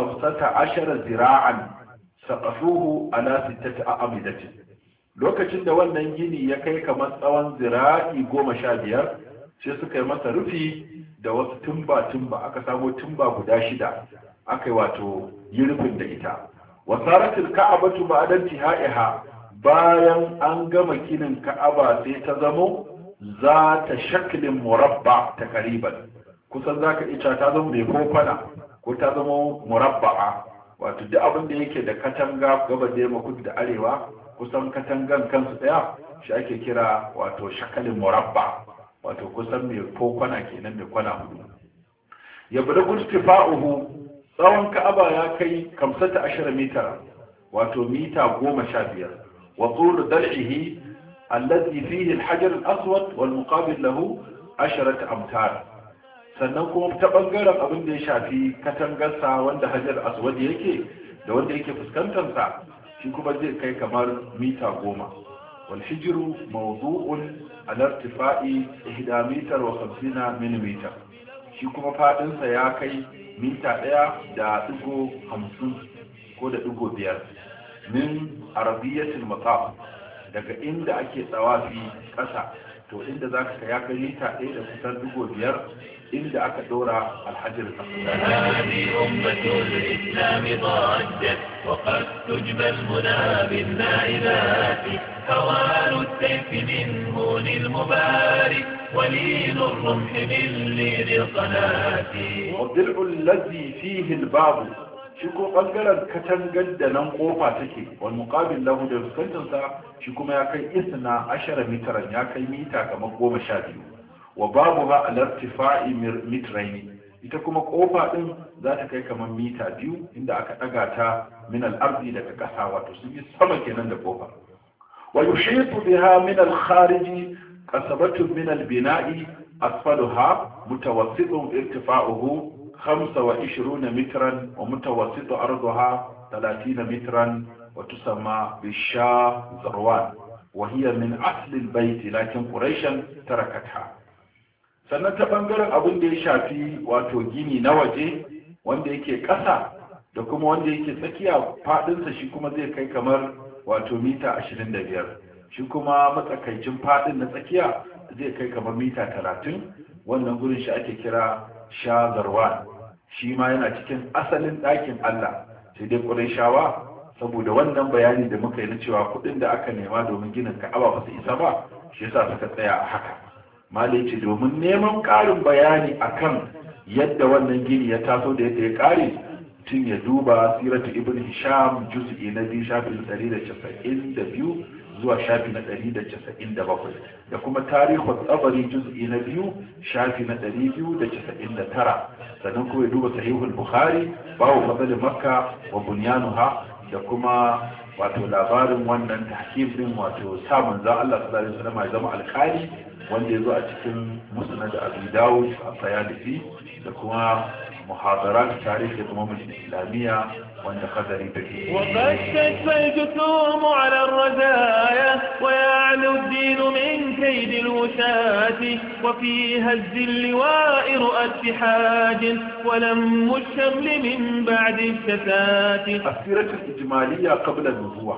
15 zira'an saqafuhu ala sittati a'amidatin lokacin da wannan gini ya kai kamar tsawon zira'i goma sha biyar sai suka yi masa rufi da wasu tumba-tumba aka samo tumba guda shida aka yi wato yi rufin da ita wasaratul ka'abatu ba'dan tihaiha bayan an gama ginin ka'aba sai ta zamo za ta shaklin murabba ta kariban kusan za ka ita ta zama mai kofana ko ta zama murabba'a wato duk abin da yake da katanga gaba da yamma kudu da arewa kusan katangan kansu daya shi ake kira wato shakalin murabba wato kusan mai kwana kenan mai kwana hudu ya bada gustifa'uhu tsawon ka'aba ya kai kamsata ashirin mitar wato mita goma sha biyar wa tsoro dal'ihi allazi fihi alhajar al-aswad wal muqabil lahu asharat amtar sannan kuma ta bangaren abin da ya shafi katangarsa wanda hajar aswad yake da wanda yake fuskantarsa shi kuma zai kai kamar mita goma wal hijiru mawdu'un ala irtifa'i ihda mitar wa khamsina millimeter shi kuma fadinsa ya kai mita ɗaya da ɗigo hamsin ko da ɗigo biyar min arabiyatul mataf daga inda ake tsawafi ƙasa to inda za ka ya kai mita ɗaya da kusan ɗigo biyar inda aka ɗora alhajar هذه أمة الإسلام ضجت وقد تجبى المنى بالنائبات هوان السيف من هون المبارك ولين الرمح من لين القناة والضلع الذي فيه الباب shi ko bangaren katangar da nan kofa take wal muqabil lahu da fuskantarsa shi kuma ya kai isna ashara mitaran ya kai mita kamar goma sha biyu wa babu ha alartifa'i mitraini ita kuma kofa din za ta kai kamar mita biyu inda aka daga ta min al-ardi daga kasa wato sun yi sama kenan da kofa wa yushitu biha min al-khariji qasabatu min al-bina'i asfaluha mutawassitun irtifa'uhu 25 مترا ومتوسط أرضها 30 مترا وتسمى بالشا زروان وهي من أصل البيت لكن قريشا تركتها sannan ta ɓangaren abin da ya shafi wato gini na waje wanda yake ƙasa da kuma wanda yake tsakiya faɗinsa shi kuma zai kai kamar wato mita 25 shi kuma matsakaicin faɗin na tsakiya zai kai kamar mita 30 wannan gurin shi ake kira shazarwan shi ma yana cikin asalin ɗakin Allah sai dai shawa saboda wannan bayani da muka yi na cewa kuɗin da aka nema domin ginin ka'aba ba su isa ba shi yasa suka tsaya a haka malai ce domin neman ƙarin bayani akan yadda wannan gini ya taso da yadda ya ƙare tun ya duba siratu ibn hisham juz'i na biyu shafin ɗari da casa'in da biyu zuwa shafi na ɗari da casa'in da bakwai da kuma tarihin tsabari juz'i na biyu shafi na ɗari biyu da casa'in da tara sannan kuma ya duba sahihul bukhari babu fadl makka wa bunyanuha da kuma wato labarin wannan tahkim din wato sa manzon Allah sallallahu alaihi wasallam ya zama alƙali wanda ya zo a cikin musnad Abu Dawud a Sayalisi da kuma muhadarat tarihi da umar islamiyya wanda kadari take وقد تشفى الجسوم على الرزايا ويعلو الدين من كيد الوشاة وفي هز اللواء رؤى اتحاج ولم الشمل من بعد الشتات السيرة الإجمالية قبل النبوة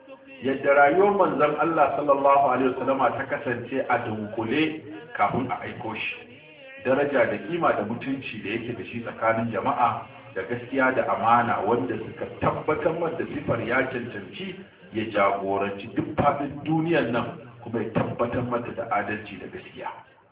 yadda rayuwar manzon Allah sallallahu alaihi wasallama ta kasance a dunkule kafin a aiko shi daraja da kima da mutunci da yake da shi tsakanin jama'a da gaskiya da amana wanda suka tabbatar da sifar ya cancanci ya jagoranci duk faɗin duniyar nan kuma ya tabbatar mata da adalci da gaskiya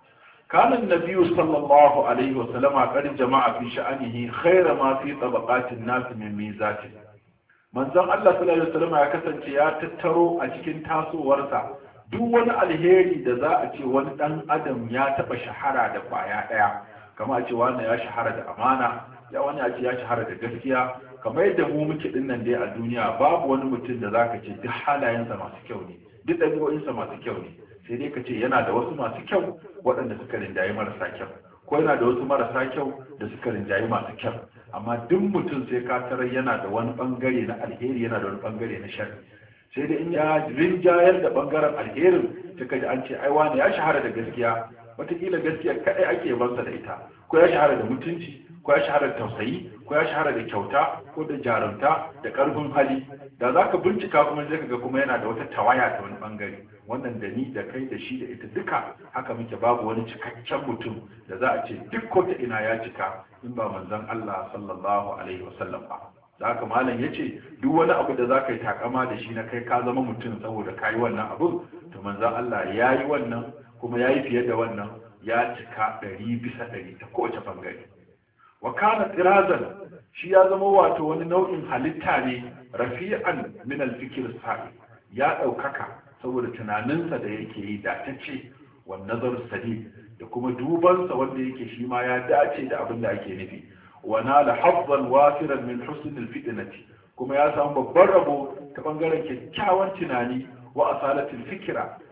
kanan nabiyu sallallahu alaihi wasallama kar jama'a fi sha'anihi khaira ma fi tabaqatin nas min mizatin manzon Allah sallallahu alaihi wasallama ya kasance ya tattaro a cikin tasowarsa duk wani alheri da za a ce wani dan adam ya taba shahara da kwaya daya kama a ce wani ya shahara da amana ya wani a ce ya shahara da gaskiya kamar yadda mu muke din nan dai a duniya babu wani mutum da zaka ce duk halayensa masu kyau ne duk ɗabi'o'insa masu kyau ne sai dai ka ce yana da wasu masu kyau waɗanda suka rinjayi marasa kyau ko yana da wasu marasa kyau da suka rinjayi masu kyau amma duk mutum sai ka tarar yana da wani bangare na alheri yana da wani bangare na sharri sai dai in ya rinjayar da bangaren alherin ta kaji an ce ai wani ya shahara da gaskiya wataƙila gaskiya kaɗai ake bansa da ita ko ya shahara da mutunci ko ya shahara da tausayi ko ya shahara da kyauta ko da jarumta da ƙarfin hali da za ka bincika kuma zai ga kuma yana da wata tawaya ta wani bangare wannan da ni da kai da shi da ita duka haka muke babu wani cikakken mutum da za a ce duk ko ta ina ya cika in ba manzon Allah sallallahu alaihi wasallam ba da haka malam ya ce duk wani abu da za ka yi takama da shi na kai ka zama mutum saboda ka yi wannan abu to manzon Allah ya yi wannan kuma ya yi fiye da wannan ya cika ɗari bisa ɗari ta kowace bangare wa kana tsirazan shi ya zama wato wani nau'in halitta ne rafi'an min al-fikr sa'i ya ɗaukaka saboda tunaninsa da yake yi da ta ce wa nazar sadid da kuma dubansa wanda yake shi ma ya dace da abin da ake nufi wa nala hazzan wasiran min husn al-fitnati kuma ya samu babban rabo ta bangaren kyakkyawan tunani wa asalatul fikira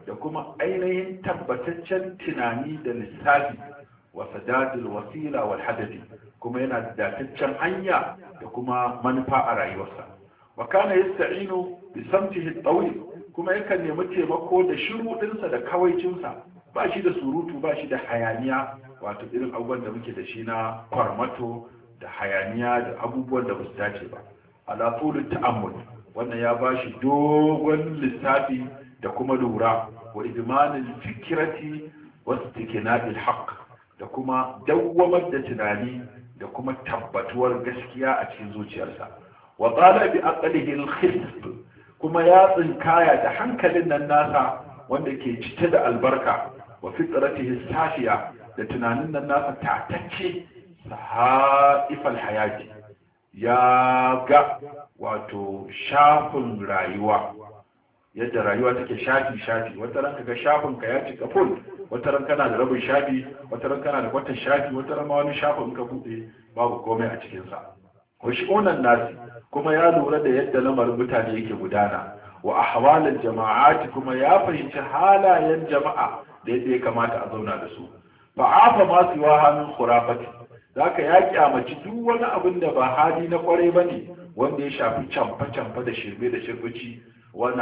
da kuma ainihin tabbataccen tunani da lissafi wa sadadul wasila wal hadadi kuma yana da dataccen hanya da kuma manufa a rayuwarsa wa kana yasta'inu bi samtihi tawil kuma yakan nemi taimako da shiru dinsa da kawaicinsa ba shi da surutu ba shi da hayaniya wato irin abubuwan da muke da shi na kwarmato da hayaniya da abubuwan da ba su dace ba ala tulu ta'ammul wannan ya ba shi dogon lissafi da kuma lura wa idmanil fikrati wa istiqna'il haqq da kuma dawwamar da tunani da kuma tabbatuwar gaskiya a cikin zuciyarsa wa qala bi aqlihi al-khisb kuma ya tsinkaya da hankalin nan nasa wanda ke cike da albarka wa fitratihi safiya da tunanin nan nasa tatacce sahaifal hayati ya ga wato shafin rayuwa yadda rayuwa take shafi shafi wata ranka ga shafin ka ya cika full wata ran kana da rabin shafi wata ran kana da kwatan shafi wata ran ma wani shafin ka bude babu komai a cikin sa wa shi'unan nasi kuma ya lura da yadda lamarin mutane yake gudana wa ahwalal jama'ati kuma ya fahimci halayen jama'a da yadda ya kamata a zauna da su fa afa ma siwa hannun khurafati zaka ya kyamaci duk wani abin da ba hali na kwarai bane wanda ya shafi camfa camfa da shirme da shirbici wani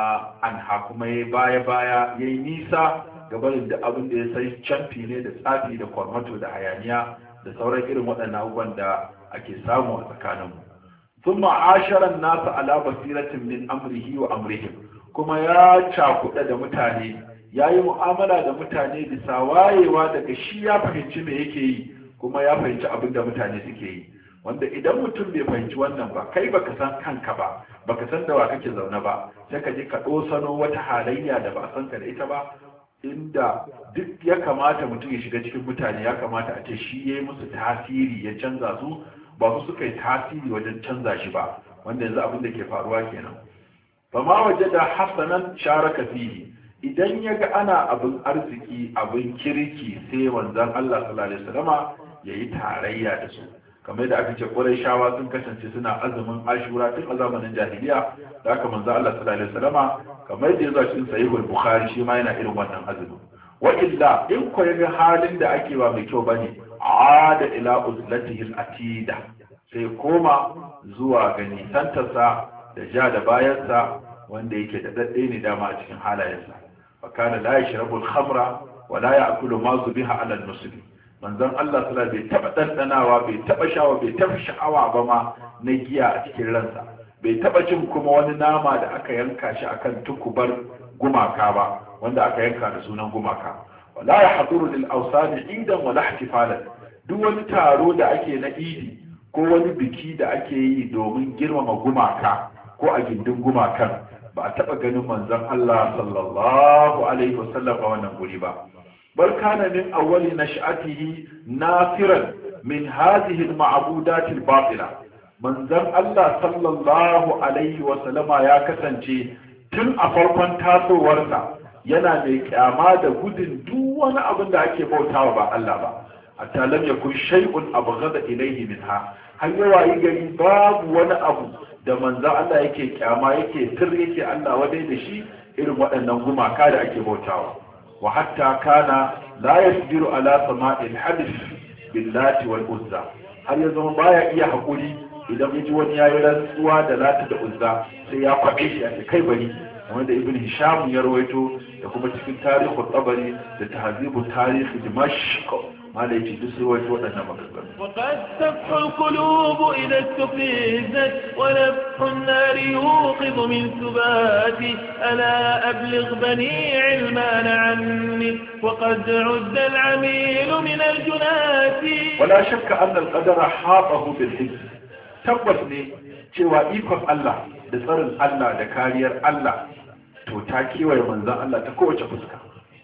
anha kuma ya baya baya ya yi nisa gabanin da abin da ya sai camfi ne da tsafi da kwarmato da hayaniya da sauran irin waɗannan abubuwan da ake samu a tsakaninmu sun ma'asharan nasa ala basiratin min amrihi wa amrihim kuma ya cakuɗa da mutane ya yi mu'amala da mutane bisa wayewa daga shi ya fahimci me yake yi kuma ya fahimci abin da mutane suke yi wanda idan mutum bai fahimci wannan ba kai baka san kanka ba baka san da wa kake zaune ba sai ka je ka ɗosano wata halayya da ba san ka da ita ba inda duk ya kamata mutum ya shiga cikin mutane ya kamata a ce shi ya yi musu tasiri ya canza su ba su suka yi tasiri wajen canza shi ba wanda yanzu abin da ke faruwa kenan ba ma waje da hasanan sharaka fihi idan ya ga ana abin arziki abin kirki sai wanzan Allah sallallahu alaihi wasallama yayi tarayya da su kamar da aka ce shawa sun kasance suna azumin ashura tun a zamanin jahiliya da aka manzo Allah sallallahu alaihi wasallama kamar da yazo cikin sahihul bukhari shi ma yana irin wannan azumin wa illa in ko yaga halin da ake ba mai kyau bane ada ila uzlatihi atida sai koma zuwa ga nisantarsa da ja da bayansa wanda yake da dadde ne dama a cikin halayensa fa kana la yashrabu al-khamra wa la ya'kulu ma zubiha ala al-muslim manzon Allah sallallahu bai taba dandanawa bai taba shawa bai taba sha'awa ba ma na giya a cikin ransa bai taba jin kuma wani nama da aka yanka shi akan tukubar gumaka ba wanda aka yanka da sunan gumaka wala yahduru lil awsani idan wala ihtifalan duk wani taro da ake na idi ko wani biki da ake yi domin girmama gumaka ko a gindin gumakan ba a taba ganin manzon Allah sallallahu alaihi wasallam a wannan guri ba بل كان من أول نشأته نافرا من هذه المعبودات الباطلة من ذن الله صلى الله عليه وسلم يا كسنجي tun a farkon tasowarsa yana mai kyama da gudun duk wani abin da ake bautawa ba Allah ba hatta lam yakun shay'un abghada ilayhi minha har yawa yi gari babu wani abu da manzo Allah yake kyama yake tir yake Allah wadai da shi irin waɗannan gumaka da ake bautawa وحتى كان لا يصبر على سماع الحدث باللات والعزى har ya zama baya iya haƙuri idan ya ji wani yayi rantsuwa da lati da uzza sai ya kwaɓe shi a kai bari wanda ibn hisham ya rawaito da kuma cikin tarihin tabari da tahzibu tarihi dimashq mala yace duk sai rawaito waɗannan maganganu وقد تفح القلوب إذا استفزت ونفح النار يوقظ من ثباتي ألا أبلغ بني علمان عني وقد عد العميل من الجنات ولا شك أن القدر حاطه بالحزب tabbas ne cewa ikon Allah da tsarin Allah da kariyar Allah to ta kewaye manzon Allah ta kowace fuska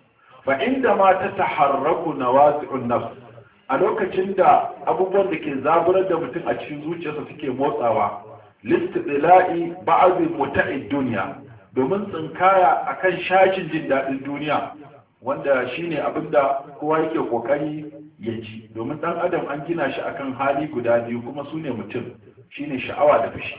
fa inda ma ta taharraku nawazi'un nafs a lokacin da abubuwan da ke zaburar da mutum a cikin zuciyarsa suke motsawa listila'i ba'd muta'id duniya domin tsinkaya akan shashin jin daɗin duniya wanda shine abinda kowa yake kokari ya ji domin dan adam an gina shi akan hali guda biyu kuma su ne mutum shine sha'awa da fushi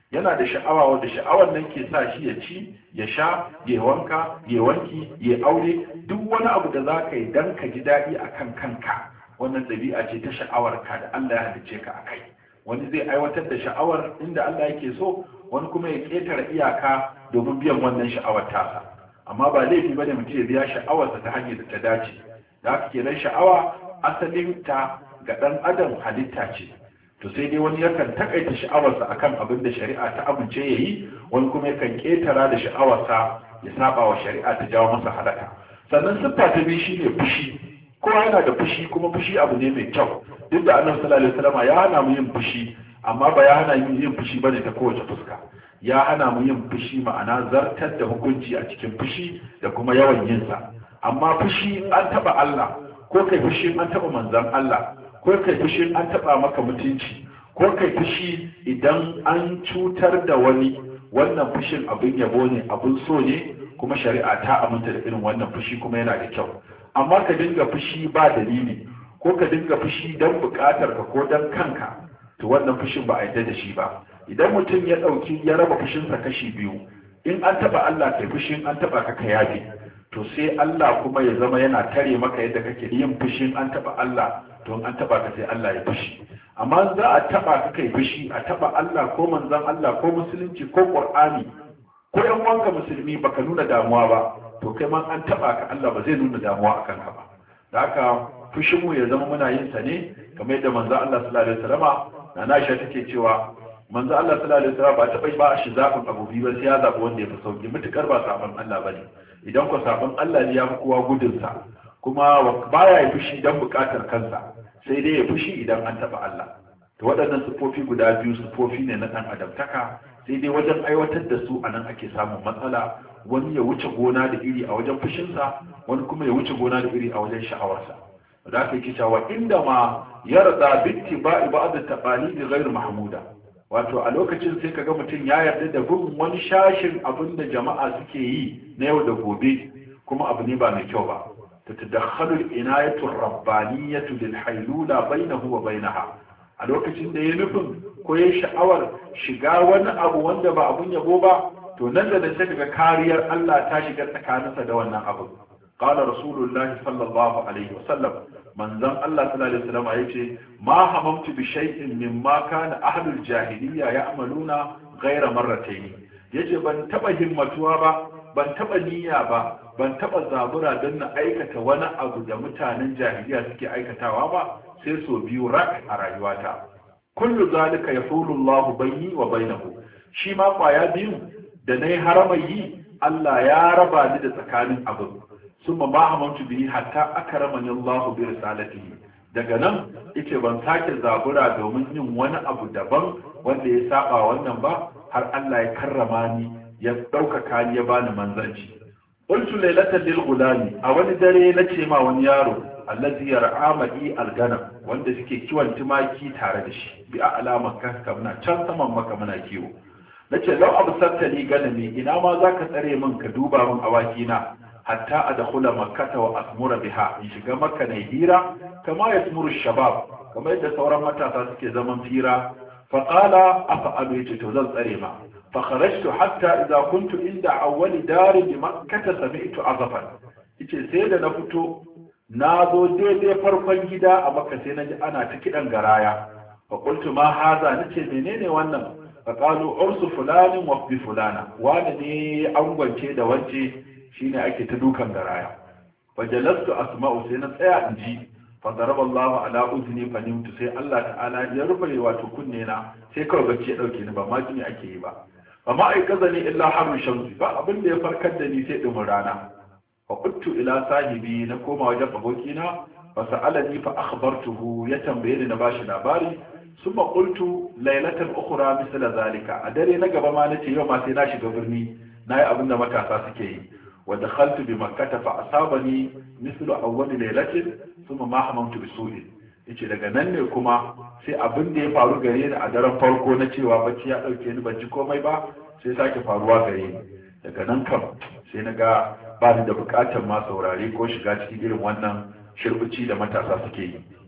yana da sha'awa wanda sha'awar nan ke sa shi ya ci ya sha ya wanka ya wanki ya aure duk wani abu da za ka yi don ka ji daɗi a kan kanka wannan ɗabi'a ce ta sha'awar ka da Allah ya halicce ka a kai wani zai aiwatar da sha'awar inda Allah yake so wani kuma ya ƙetare iyaka domin biyan wannan sha'awar tasa amma ba laifi bane mutum ya biya sha'awarsa ta hanyar da ta dace da haka kenan sha'awa asalin ta ga ɗan adam halitta ce to sai dai wani yakan takaita sha'awarsa akan abin da shari'a ta amince ya yi wani kuma yakan ketara da sha'awarsa ya saba wa shari'a ta jawo masa halaka sannan siffa ta biyu shine fushi kowa yana da fushi kuma fushi abu ne mai kyau duk da annabi sallallahu alaihi wasallam ya hana mu yin fushi amma ba ya hana mu yin fushi bane ta kowace fuska ya hana mu yin fushi ma'ana zartar da hukunci a cikin fushi da kuma yawan yin sa amma fushi an taba Allah ko kai fushi an taba manzon Allah ko kai fushi an taba maka mutunci ko kai fushi idan an cutar da wani wannan fushin abin yabo ne abin so ne kuma shari'a ta aminta da irin wannan fushi kuma yana da kyau amma ka dinga fushi ba dalili ko ka dinga fushi don bukatar ka ko don kanka to wannan fushin ba a yarda da shi ba idan mutum ya dauki ya raba fushinsa kashi biyu in an taba Allah kai fushin an taba ka ka yafe to sai Allah kuma ya zama yana tare maka yadda kake yin fushin an taba Allah to an taba ka sai Allah ya fushi amma za a taba ka kai fushi a taba Allah ko manzon Allah ko musulunci ko Qur'ani ko yan wanka musulmi baka nuna damuwa ba to kai ma an taba ka Allah ba zai nuna damuwa akan ka ba da haka fushin mu ya zama muna yin sa ne kamar yadda manzon Allah sallallahu alaihi wasallama na Aisha take cewa manzo Allah sallallahu alaihi wasallam ba ta bai ba shi zabin abu biyu ba sai ya zabi wanda ya fi sauki mutukar ba sabon Allah bane idan ko sabon Allah ne ya fi kowa gudun sa kuma baya ya fushi dan bukatar kansa sai dai ya fushi idan an taba Allah to waɗannan sufofi guda biyu sufofi ne na dan adamtaka sai dai wajen aiwatar da su anan ake samun matsala wani ya wuce gona da iri a wajen fushinsa wani kuma ya wuce gona da iri a wajen sha'awarsa da aka yi cewa inda ma yarda bitti ba'i ba'd taqalidi ghairu mahmuda wato a lokacin sai kaga mutum ya yarda da bin wani shashin abin da jama'a suke yi na yau da gobe kuma abu ne ba mai kyau ba ta tadakhalu inayatu rabbaniyatu lil haylula bainahu wa bainaha a lokacin da ya nufin ko ya sha'awar shiga wani abu wanda ba abun yabo ba to nan da nan sai kaga kariyar Allah ta shiga tsakaninsa da wannan abu qala rasulullahi sallallahu alaihi wasallam manzon Allah sallallahu alaihi wasallam yace ma hamamtu bi shay'in mimma kana ahlul jahiliya ya'maluna ghayra marratayn yace ban taba himmatuwa ba ban taba niyya ba ban taba zabura don na aikata wani abu da mutanen jahiliya suke aikatawa ba sai so biyu rak a rayuwata kullu zalika yahulu Allah bayni wa bainahu shi ma kwaya biyu da nayi haramai yi Allah ya raba ni da tsakanin abu summa ma hamantu bihi hatta akramani Allah bi risalatihi daga nan yace ban sake zabura domin yin wani abu daban wanda ya saba wannan ba har Allah ya karrama ni ya ɗaukaka ni ya bani manzanci qultu laylatan lil gulami a wani dare na ce ma wani yaro allazi yar'a ma'i alganam wanda suke kiwon tumaki tare da shi bi a'la makka muna can saman maka muna kiwo nace lau absarta ni ganami ina ma zaka tsare min ka duba min awaki na hatta adkhula makkata wa asmura biha in shiga makka ne hira kama yasmuru shabab kamar yadda sauran matasa suke zaman fira fa qala afa'alu yace to zan tsare ma fa kharajtu hatta idza kuntu inda awwali darin bi makkata sami'tu azafan yace sai da na fito na zo daidai farkon gida a makka sai na ji ana ta kidan garaya fa qultu ma haza nace menene wannan fa qalu ursu fulanin wa bi fulana wani ne angwance da wance shine ake ta dukan garaya fajalastu asma'u sai na tsaya in ji fa daraba Allah ala uzni fa nimtu sai Allah ta'ala ya rufe wato kunne na sai kawai bacci ya dauke ni ba ma jini ake yi ba fa ma ai kazani illa harru shamsi ba abin da ya farkar da ni sai dumin rana fa quttu ila sahibi na koma wajen abokina fa sa'alani fa akhbartuhu ya tambaye ni na bashi labari summa qultu laylatan ukhra misla zalika a dare na gaba ma nace yau ma sai na shiga birni nayi abin da matasa suke yi ودخلت بمكة فأصابني مثل أول ليلة ثم ما حممت بسوء yace daga nan ne kuma sai abin da ya faru gare ni a daren farko na cewa bacci ya dauke ni ban ji komai ba sai sake faruwa gare ni daga nan kam sai na ga ba ni da bukatar ma saurare ko shiga cikin irin wannan shirbici da matasa suke yi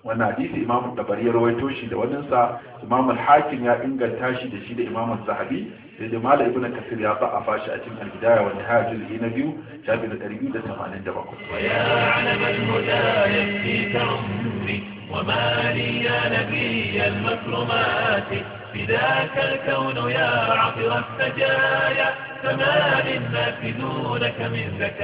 wannan hadisi imam tabari ya rawaito shi da wannan sa imam al-hakim ya inganta shi da shi da imam zahabi sai da mala ibn kasir ya ba a fashi a cikin al-bidaya wa nihaya juz'i na biyu shafi da 287 ويا علم الهدى يكفيك عمري وما لي يا نبي المكرمات بذاك الكون يا عطر السجايا فما للناس دونك من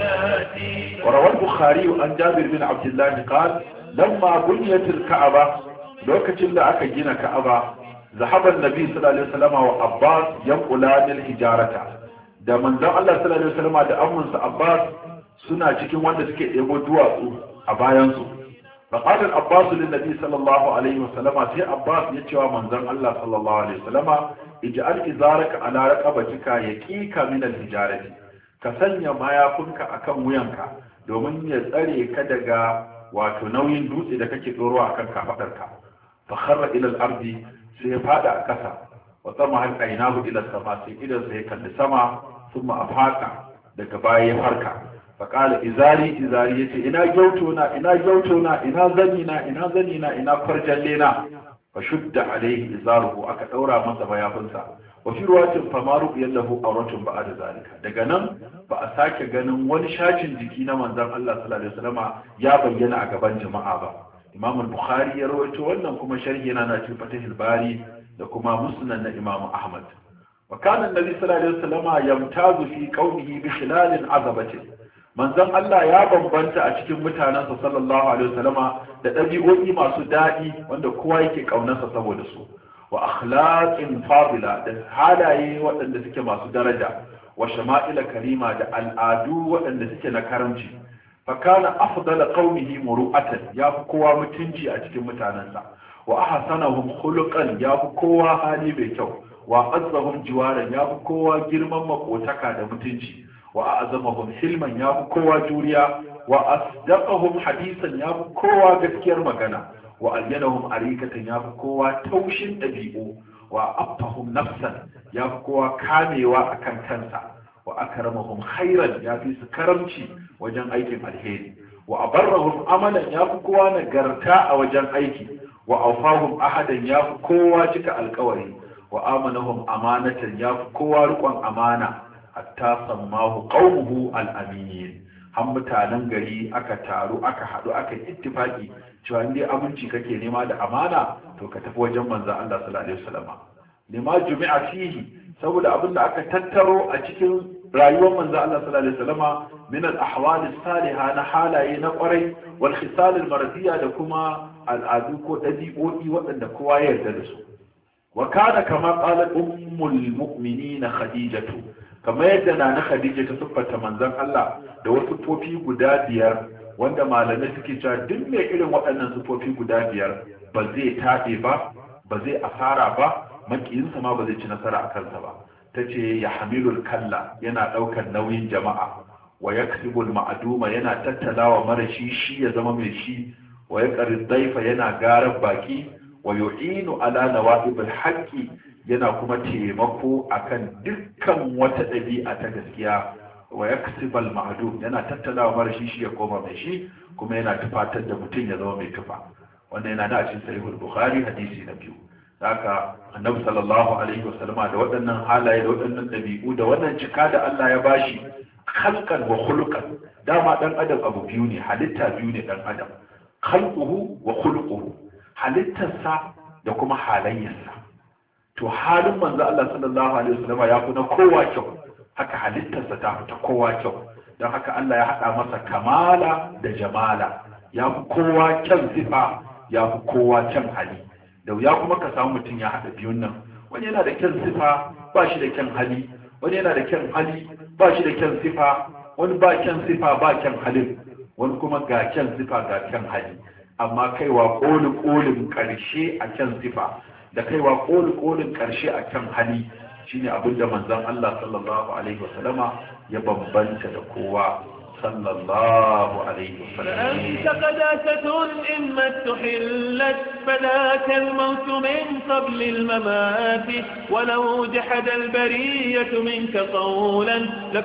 زكاتي وروى البخاري عن جابر بن عبد الله قال لما بنيت الكعبة لوكتين da aka gina Ka'aba ذهب النبي صلى الله عليه وسلم وعباس ينقلان الحجارة da manzon Allah sallallahu alaihi wasallam da amminsa Abbas suna cikin wanda suke ɗebo duwatsu a bayan su فقال العباس للنبي صلى الله عليه وسلم سي عباس يتشوى منزل الله صلى الله عليه وسلم اجعل إزارك على رقبتك يكيك من الحجارة كسنيا ما يكونك أكم وينك domin ya tsare ka daga wato nauyin dutse da kake tsoro a kan kafadarka fa kharra ila al-ardi sai ya fada a kasa wa sama hal ainahu ila sama sai idan sai ya kalli sama thumma afaka daga baya ya farka fa qala izari izari yace ina gyauto na ina gyauto na ina zani na ina zani na ina farjalle na fa shudda alaihi izaruhu aka daura masa bayafinsa wa fi ruwatin famaru yallahu auratun ba'da zalika daga nan ba a sake ganin wani shacin jiki na manzon Allah sallallahu alaihi wasallama ya bayyana a gaban jama'a ba Imam al-Bukhari ya rawaito wannan kuma sharhi yana na cikin Fatihul Bari da kuma Musnad na Imam Ahmad wa kana annabi sallallahu alaihi wasallama yamtazu fi qaumihi bi khilalin azabatin manzon Allah ya bambanta a cikin mutanensa sallallahu alaihi wasallama da ɗabi'o'i masu daɗi wanda kowa yake ƙaunarsa saboda su wa akhlaqin fadila da halaye waɗanda suke masu daraja wa shama'ila karima da al'adu waɗanda suke na karamci fa kana afdala qaumihi muru'atan ya fi kowa mutunci a cikin mutanensa wa ahsanahum khuluqan ya fi kowa hali mai kyau wa azzahum jiwaran ya fi kowa girman makotaka da mutunci wa a'zamahum hilman ya fi kowa juriya wa asdaqahum hadisan ya fi kowa gaskiyar magana wa alyanahum arikatan ya fi kowa taushin ɗabi'u wa affahum nafsan ya fi kowa kamewa akan kansa wa akramahum khairan ya fi su karamci wajen aikin alheri wa abarrahum amalan ya fi kowa nagarta a wajen aiki wa aufahum ahadan ya fi kowa cika alkawari wa amanahum amanatan ya fi kowa riƙon amana hatta sammahu qaumuhu al-amin har mutanen gari aka taru aka haɗu aka ittifaki cewa in dai aminci kake nema da amana to ka tafi wajen manzon Allah sallallahu alaihi wasallam lima jumi'a fihi saboda abin da aka tattaro a cikin rayuwar manzon Allah sallallahu alaihi wasallam min al-ahwal as-salihah na halaye na kwarai wal khisal al-mardiya da kuma al'adu ko dabi'o'i waɗanda kowa ya yarda da su wa kana kama qalat ummul mu'minina khadijatu kamar yadda na na khadija ta siffata manzon Allah da wasu fofi guda biyar wanda malamai suke cewa duk mai irin waɗannan sufofi guda biyar ba zai taɓe ba ba zai asara ba makiyinsa ma ba zai ci nasara a kansa ba ta ce ya hamilul kalla yana ɗaukar nauyin jama'a wa ya ma'aduma yana tattalawa mara shi shi ya zama mai shi wa ya daifa yana garar baki wa yu'inu ala nawa'ibul haqqi yana kuma taimako akan dukkan wata ɗabi'a ta gaskiya wa yaksibal ma'dum yana tattalawa mara shi shi ya koma mai shi kuma yana tufatar da mutum ya zama mai tufa wannan yana da cikin sahihul bukhari hadisi na biyu haka annabi sallallahu alaihi wasallam da waɗannan halaye da waɗannan ɗabi'u da wannan cika da Allah ya bashi khalqan wa khuluqan dama dan adam abu biyu ne halitta biyu ne dan adam khalquhu wa khuluquhu halittarsa da kuma halayyarsa to halin manzo Allah sallallahu alaihi wasallam ya fi na kowa kyau haka halittarsa ta fita kowa kyau don haka Allah ya haɗa masa kamala da jamala ya fi kowa kyan sifa ya fi kowa kyan hali da ya kuma ka samu mutum ya haɗa biyun nan wani yana da kyan sifa ba shi da kyan hali wani yana da kyan hali ba shi da kyan sifa wani ba kyan sifa ba kyan halin wani kuma ga kyan sifa ga kyan hali amma kaiwa ƙoli ƙolin ƙarshe a kyan sifa da kaiwa ƙoli ƙolin ƙarshe a kyan hali shine abin da manzon Allah sallallahu alaihi wasallama ya bambanta da kowa sallallahu alaihi wasallam أنت قداسة إما استحلت فذاك الموت من قبل الممات ولو جحد البرية منك قولا لكب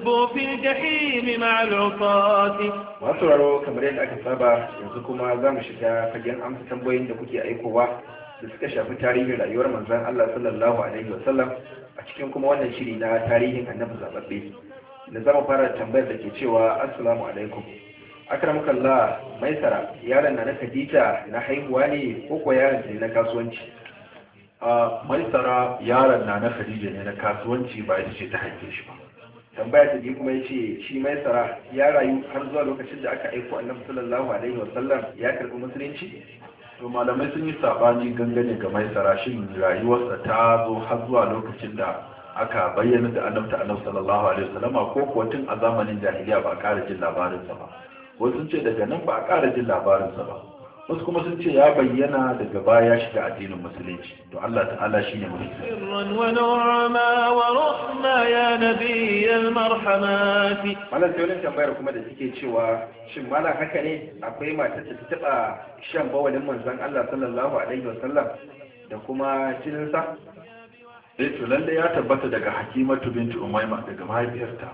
فهبوا في الجحيم مع العصاة masu raro kamar yadda aka saba yanzu kuma za mu shiga fagen amsa tambayoyin da kuke aikowa da suka shafi tarihin rayuwar manzon Allah sallallahu alaihi wasallam a cikin kuma wannan shiri na tarihin annabi zababbe da zama fara tambayar da ke cewa assalamu alaikum akramukallah maisara yaron na na Khadija na haihuwa ne ko ko yaron ne na kasuwanci a maisara yaron na na khadija ne na kasuwanci ba ita ce ta haife shi ba tambaya ta biyu kuma yace shi maisara ya rayu har zuwa lokacin da aka aiko annabi sallallahu alaihi wasallam ya karbi musulunci to malamai sun yi sabani gangane ga maisara shin rayuwarsa ta zo har zuwa lokacin da aka bayyana da annabta annabi sallallahu alaihi wasallama ko kuwa tun a zamanin jahiliya ba a ƙara jin labarinsa ba wasu sun ce daga nan ba a ƙara jin labarinsa ba wasu kuma sun ce ya bayyana daga baya shiga addinin musulunci to Allah ta'ala shine mutum سرا ونعما ورحما يا نبي المرحمات malam sai wani tambayar kuma da suke cewa shin malam haka ne akwai matar da ta taba shan bawalin manzon Allah sallallahu alaihi wasallam da kuma jininsa eh to lalle ya tabbata daga Hakimatu binti Umayma daga mahaifiyarta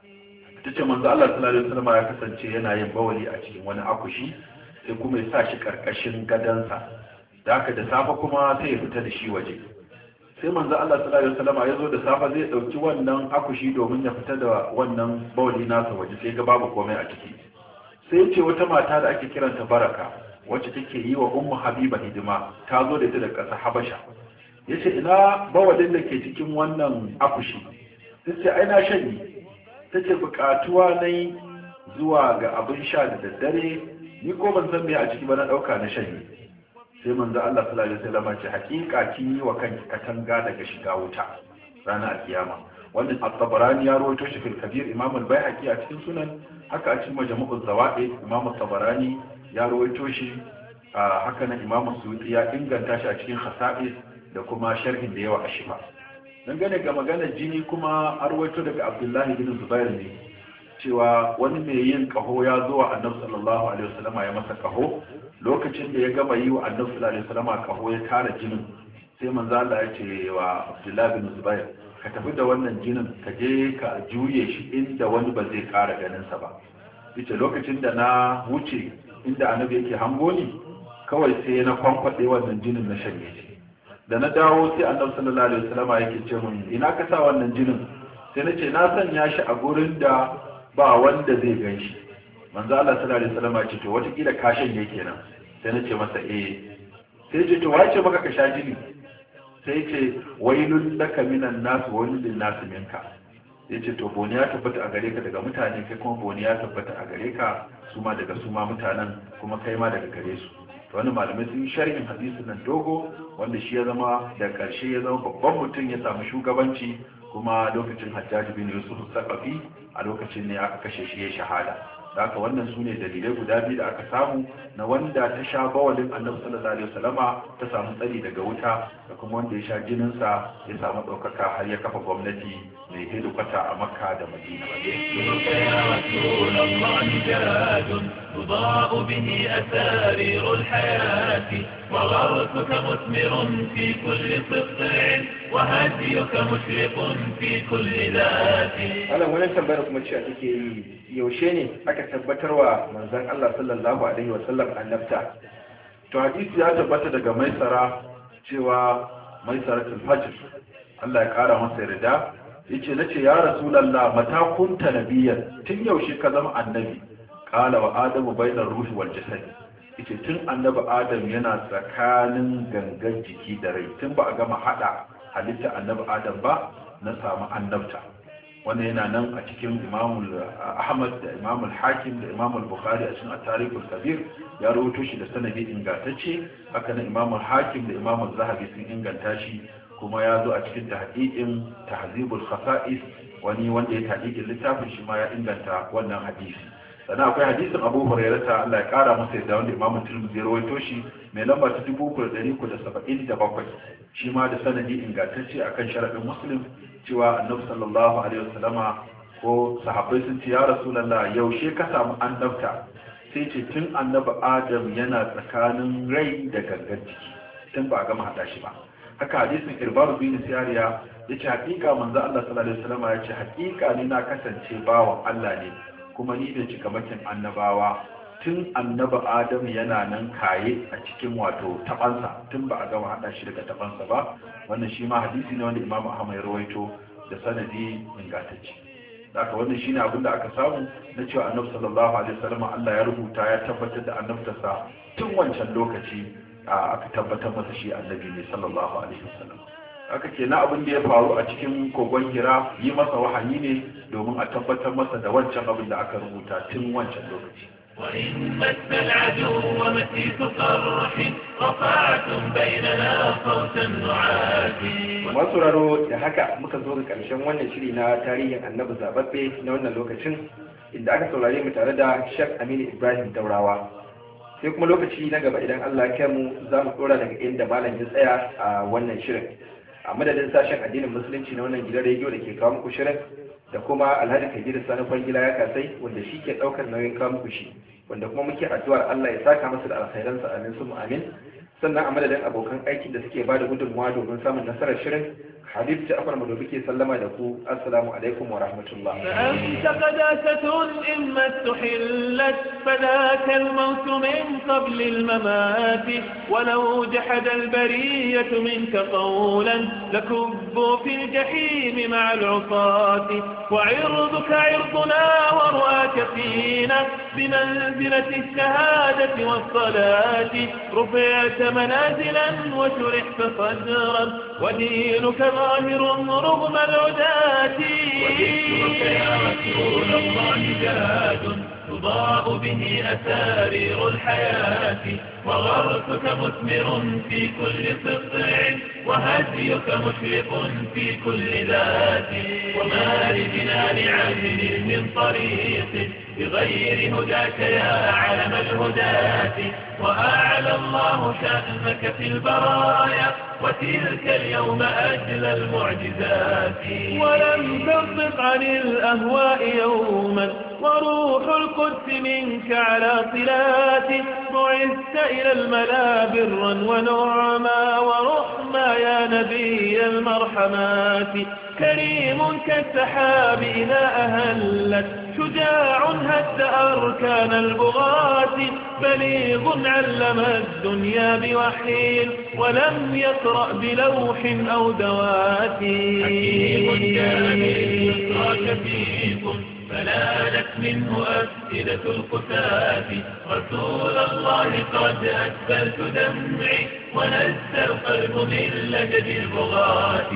tace manzo Allah sallallahu alaihi wasallam ya kasance yana yin bawali a cikin wani akushi sai kuma ya sa shi karkashin gadansa da haka da safe kuma sai ya fita da shi waje sai manzo Allah sallallahu alaihi wasallam ya zo da safe zai dauki wannan akushi domin ya fita da wannan bawali nasa waje sai ga babu komai a ciki sai ya ce wata mata da ake kiranta Baraka wacce take yi wa Ummu Habiba hidima ta zo da ita daga ƙasar Habasha yace ina bawalin da ke cikin wannan akushi sai ce ai na shanye tace bukatuwa nayi zuwa ga abin sha da daddare ni ko ban san me a ciki ba na dauka na shanye sai manzo Allah sallallahu alaihi wasallam ce hakika kin yi wa kanki katanga daga shiga wuta ranar alkiyama wanda at-tabarani ya rawaito shi fil kabir imam al-baihaqi a cikin sunan haka a cikin majmu'uz zawaid imam at-tabarani ya rawaito shi haka nan imam suyuti ya inganta shi a cikin khasa'is da kuma sharhin da yawa a shifa dangane ga maganar jini kuma an rawaito daga abdullahi bin zubair ne cewa wani mai yin kaho ya zo wa annabi sallallahu alaihi wasallama ya masa kaho lokacin da ya gama yi wa annabi sallallahu alaihi wasallama kaho ya tara jinin sai manzo Allah ya ce wa Abdullah bin Zubair ka tafi da wannan jinin ka je ka juye shi inda wani ba zai kara ganin sa ba yace lokacin da na wuce inda annabi yake hango ni kawai sai na kwankwade wannan jinin na shanye shi da na dawo sai annabi sallallahu alaihi wasallama yake ce mun ina ka sa wannan jinin sai na ce na sanya shi a gurin da ba wanda zai gan shi manzo Allah sallallahu alaihi wasallam ya ce to watakila kashin ne kenan sai na ce masa eh sai ce to wace maka ka sha jini sai ce wailul laka minan nas wailul lin nas minka ya ce to boni ya tabbata a gare ka daga mutane kai kuma boni ya tabbata a gare ka su ma daga su ma mutanen kuma kai ma daga gare su to wani malamai sun yi sharhin hadisin nan dogo wanda shi ya zama da karshe ya zama babban mutum ya samu shugabanci kuma lokacin hajjaji bin yusuf sakafi a lokacin ne aka kashe shi ya shahada da haka wannan su ne dalilai guda biyu da aka samu na wanda ta sha bawalin annabi sallallahu alaihi wasallama ta samu tsari daga wuta da kuma wanda ya sha jininsa ya samu ɗaukaka har ya kafa gwamnati mai hedikwata a makka da madina يا رسول الله جاد تضاء به أسارير الحياة وغرسك مثمر في كل سطع وهديك مشرق في كل ذات wannan wani tambayar kuma cewa take yi yaushe ne aka tabbatarwa manzon Allah sallallahu alaihi wasallam annabta to hadisi ya tabbata daga maisara cewa maisaratul fajr Allah ya kara masa yarda yace nace ya rasulullah mata kunta nabiyyan tun yaushe ka zama annabi qala wa adamu bainar ruhi wal jasad yace tun annabi adam yana tsakanin gangan jiki da rai tun ba a gama hada halitta annabi adam ba na samu annabta wannan yana nan a cikin imamul ahmad da imamul hakim da imamul bukhari a cikin at-tarikhul kabir ya rawaito shi da sanadi ingantacce haka nan imamul hakim da imamul zahabi sun inganta shi kuma ya zo a cikin tahqiqin tahzibul khasa'is wani wanda ya tahqiqin littafin shi ma ya inganta wannan hadisi sannan akwai hadisin abu hurairata Allah ya kara masa yadda wanda imamu tirmidhi ya rawaito shi mai lamba ta 3377 shi ma da sanadi ingantacce akan sharadin muslim cewa annabi sallallahu alaihi wasallama ko sahabbai sun ce ya rasulullah yaushe ka samu annabta sai ce tun annabi adam yana tsakanin rai da gangan jiki tun ba a gama hada shi ba haka hadisin irbaru bin siyariya ya ce hakika manzo Allah sallallahu alaihi wasallam ya ce hakika ni na kasance bawan Allah ne kuma ni da cikamakin annabawa tun annaba Adam yana nan kaye a cikin wato tabansa tun ba a gama hada shi daga tabansa ba wannan shi ma hadisi ne wanda Imam Ahmad ya rawaito da sanadi ingantacce haka wannan shine abin da aka samu na cewa annabi sallallahu alaihi wasallam Allah ya rubuta ya tabbatar da annabtarsa tun wancan lokaci aka tabbatar masa shi annabi ne sallallahu alaihi wasallam haka kenan abin da ya faru a cikin kogon hira yi masa wahayi ne domin a tabbatar masa da wancan abin da aka rubuta tun wancan lokaci وإن مس العدو مسيس قرح رفعتم بيننا صوت النعاس masu raro da haka muka zo ga ƙarshen wannan shiri na tarihin annabi zababbe na wannan lokacin inda aka saurare mu tare da Sheikh Aminu Ibrahim Daurawa sai kuma lokaci na gaba idan Allah ya mu za mu tsora daga inda malam ya tsaya a wannan shirin a madadin sashen addinin musulunci na wannan gidan rediyo da ke kawo muku shirin da kuma Alhaji Kabiru Sani Kwangila ya kasai wanda shi ke ɗaukar nauyin kawo muku shi wanda kuma muke addu'ar Allah ya saka masa da alkhairansa amin su amin sannan a madadin abokan aikin da suke bada gudunmawa domin samun nasarar shirin habib ta afar madobi ke sallama da ku assalamu alaikum wa rahmatullah فأنت قداسة إما استحلت فذاك الموت من قبل الممات ولو جحد البرية منك قولا لكبوا في الجحيم مع العصاة وعرضك عرضنا ورؤاك فينا بمنزلة الشهادة والصلاة رفعت منازلا وشرحت صدرا ودينك ظاهر رغم العداة وذكرك يا رسول الله جاد تضاء به أسارير الحياة وغرسك مثمر في كل سطع وهديك مشرق في كل ذات وما لجنان عامل من طريق بغير هداك يا علم الهداة وأعلى الله شأنك في البرايا وتلك اليوم أجل المعجزات ولم تصدق عن الأهواء يوما وروح القدس منك على صلات بعثت إلى الملا برا ونعما ورحما يا نبي المرحمات كريم كالسحاب إذا أهلت شجاع هد أركان البغاة بليغ علم الدنيا بوحي ولم يقرأ بلوح أو دوات حكيم جامل فيكم فلانت منه أفئدة القتاة رسول الله قد أسفلت دمعي ونزل القلب من لجد البغاة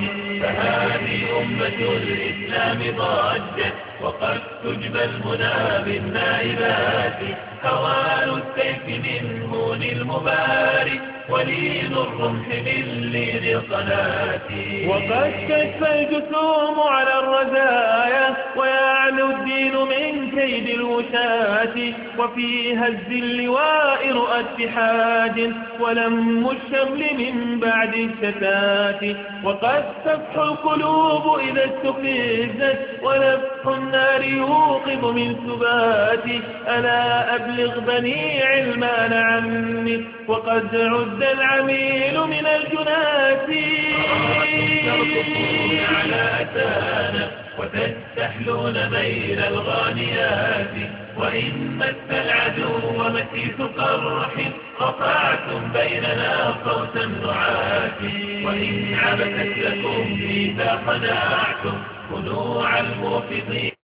فهذه أمة الإسلام ضجت وقد تجبى المنى بالنائبات هوان السيف من هون المبارك ولين الرمح من لين القناة وقد تشفى الجسوم على الرزايا ويعلو الدين من كيد الوشاة وفي هز اللواء رؤى اتحاد ولم الشمل من بعد الشتات وقد تفح القلوب إذا استفزت ونفح النار يوقظ من سبات ألا أبلغ بني علمان عني وقد عد العميل من الجنات ترقصون على أتانا وتستحلون ميل الغانيات وإن مس العدو مسيس قرح رفعتم بيننا صوت النعات وإن عبثت لكم إذا خدعتم خنوع الموفقين